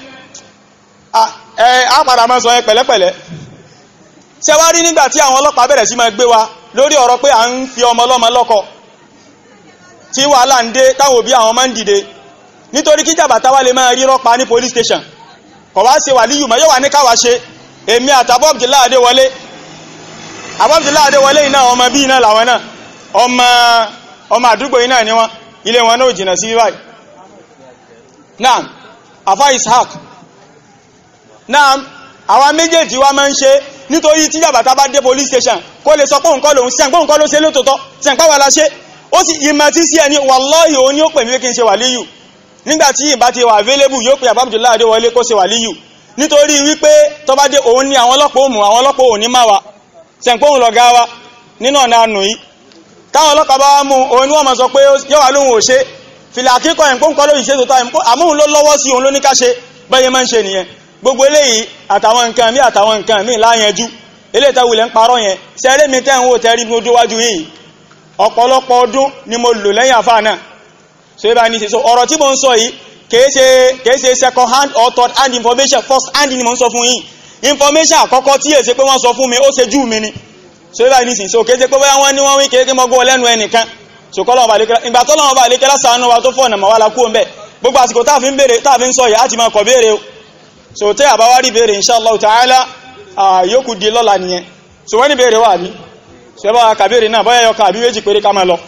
S1: á padà máa sọ yẹn pẹ̀lẹ́pẹ̀lẹ́ ṣe wá rí nígbà tí àwọn ọlọ́pàá bẹ̀rẹ̀ sí máa gbé wa lórí ọ̀rọ̀ pé à ń fi ọmọ ọlọ́mọ lọ́kọ tí wàhálà ń dé táwọn òbí àwọn máa ń dìde nítorí kí jàbàtà wá lè máa rí rọ́pa ní police station kọ̀ wá ṣe wà líyù mọ́ yóò wà ní káwà ṣe èmi àtàbọ̀ Abdullahi Adéwọlé Abdullahi Adéwọlé iná ọmọ bí iná làwọn náà ọmọ ọmọ àdúgbò iná ni wọn ilé wọn náà jìnà sí báyìí naam afa Ishaq naam àwọn méjèèjì wa máa ń ṣe nítorí tí jàbàtà bá dé police station kó lè sọ pé nǹkan lòun sẹ́ǹpọ̀ nǹkan ló ṣe lótòótọ́ sẹ́ǹpá wà láṣẹ́ ó sì ìmọ̀ tí sí ẹni wallahi òun ni ó pè mí kí n ṣe wàlíyù nígbàtí ìbá ti wà available yóò pè Abdullahi Adéwọlé kó ṣe wàlíyù nítorí wípé tó bá dé òun ní àwọn ọlọ́pàá òmù àwọn ọlọ́pàá òní máa wa sẹ́ǹpọ̀ òun lọ̀gá wa nínú ọ̀nà ànù yìí táwọn ọlọ́pàá bá mú òun ni wọ́n máa sọ pé yóò wà lóhun ò ṣe fìlà àkíkọ̀ ẹ̀ǹpọ̀ nǹkan ló ìṣe tòótọ́ àmóhun ló lọ́wọ́ sí òun ló ní ká ṣe bẹ́ẹ̀ máa ń ṣe nìyẹn gbogbo eléyìí àtàwọn nǹkan mí àtàwọn nǹkan mí láyanjú eléyìí tá wulẹ̀ ń parọ́ yẹn sẹ́rẹ́ mi tẹ́ ń wò tẹ́rí ní ojúwájú yìí ọ̀pọ̀lọpọ̀ ọdún ni mo lò lẹ́yìn àfáà náà so ibà ní ṣe ọ̀rọ̀ tí mo ń sọ yìí kìí ṣe kìí ṣe second hand or third hand information first hand ni mo ń sọ fún yìí information àkọ́kọ́ tí èsè pé wọ́n sọ fún mi ó ṣe jú mi ni so ibà ní so kìí ṣe pé bóyá wọ́n ní wọ́n wí kéèké mọ́gbọ́ lẹ́nu ẹnìkan so kọ́lọ́wọ́n bá lékẹ́lá ìgbà tọ́lọ́wọ́n bá lékẹ́lá sànú wa tó fọ̀nà mọ́ wa la kú ń bẹ̀ gbogbo àsìkò táà fi ń béèrè táà fi ń sọ yìí á ti máa kọ̀ béèrè o so tẹ́ àbáwárí béèrè inshallah ta'ala yókù di lọ́la nìyẹn so wọ́n ní béèrè wà ní so ẹbá wa kàbèrè náà bọ́yá yọ kàbí méjì péré ká máa lọ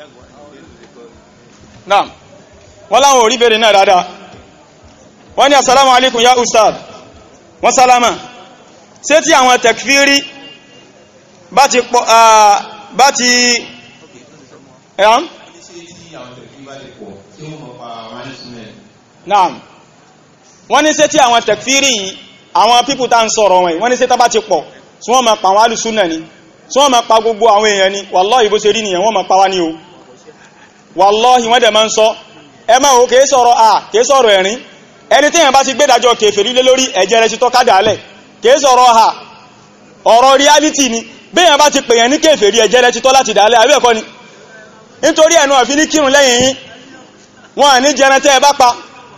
S1: náà wọ́n láwọn orí béèrè náà dáadáa wọ́n ní assalamu alaikum ya ustad wọ́n sálámà ṣé tí àwọn tekfiri bá ti pọ̀ bá ti ẹ̀hán náà wọ́n ní ṣé tí àwọn tekfiri yìí àwọn pípù tá ń sọ̀rọ̀ wọn wọ́n ní ṣé tá bá ti pọ̀ tí wọ́n ma pa àwọn alùsúnà ni tí wọ́n ma pa gbogbo àwọn èèyàn ni wàláhì bó ṣe rí nìyàn wọ́n ma pa wá ní o wàláhì wọ́n dẹ̀ ma ń sọ ẹ máa o kìí sọ̀rọ̀ à kìí sọ̀rọ̀ ẹ̀rín ẹni tí èèyàn bá ti gbé dájọ́ kèfèrí lé lórí ẹ̀jẹ̀ rẹ̀ ti tọ́ kádà alẹ̀ kìí sọ̀rọ̀ ha ọ̀rọ̀ reality ni béèyàn bá ti pèèyàn ní kèfèrí ẹ̀jẹ̀ rẹ̀ ti tọ́ láti dálẹ̀ àbí ẹ̀kọ́ ni nítorí ẹ̀nu àfi ní kírun lẹ́yìn yín wọn à ní jẹran tẹ́ ẹ bá pa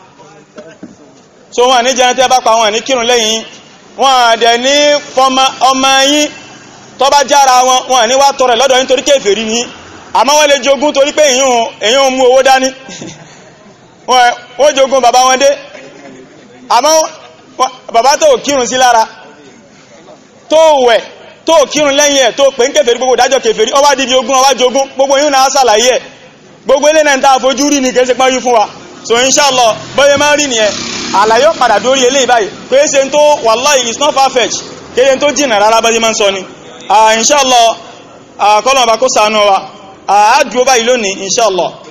S1: so wọn à ní jẹran tẹ́ ẹ bá pa wọn à ní kírun lẹ́yìn yín wọn àdẹ̀ ní fọmọ ọmọ yín tó bá jára wọn wọn ní wá tọrẹ lọ́dọ̀ yín torí kéfèrí ní àmọ́ wọ́n lè jogún torí pé èyàn mú owó dání wọ́n jogún bàbá wọn dé àmọ́ bàbá tó kírun sí lára tó wẹ̀ tó kírun lẹ́yìn ẹ̀ tó pè ń kéfèrí gbogbo dájọ́ kéfèrí ó wá dìbí ogún ó wá jogún gbogbo yín náà sàlàyé ẹ̀ gbogbo ilé náà ń ta àfojú rí ní kẹsí pọ́n yí fún wa so inshallah bọ́yẹ máa rí nìyẹn àlàyé padà dórí eléyìí báyìí pé ṣe tó wallahi it's not far-fetched kéde tó jìnà rárá bá ṣe máa ń sọ ni inshallah kọ́lọ̀ bá kó sànú wa àádùú báyìí lónìí inshallah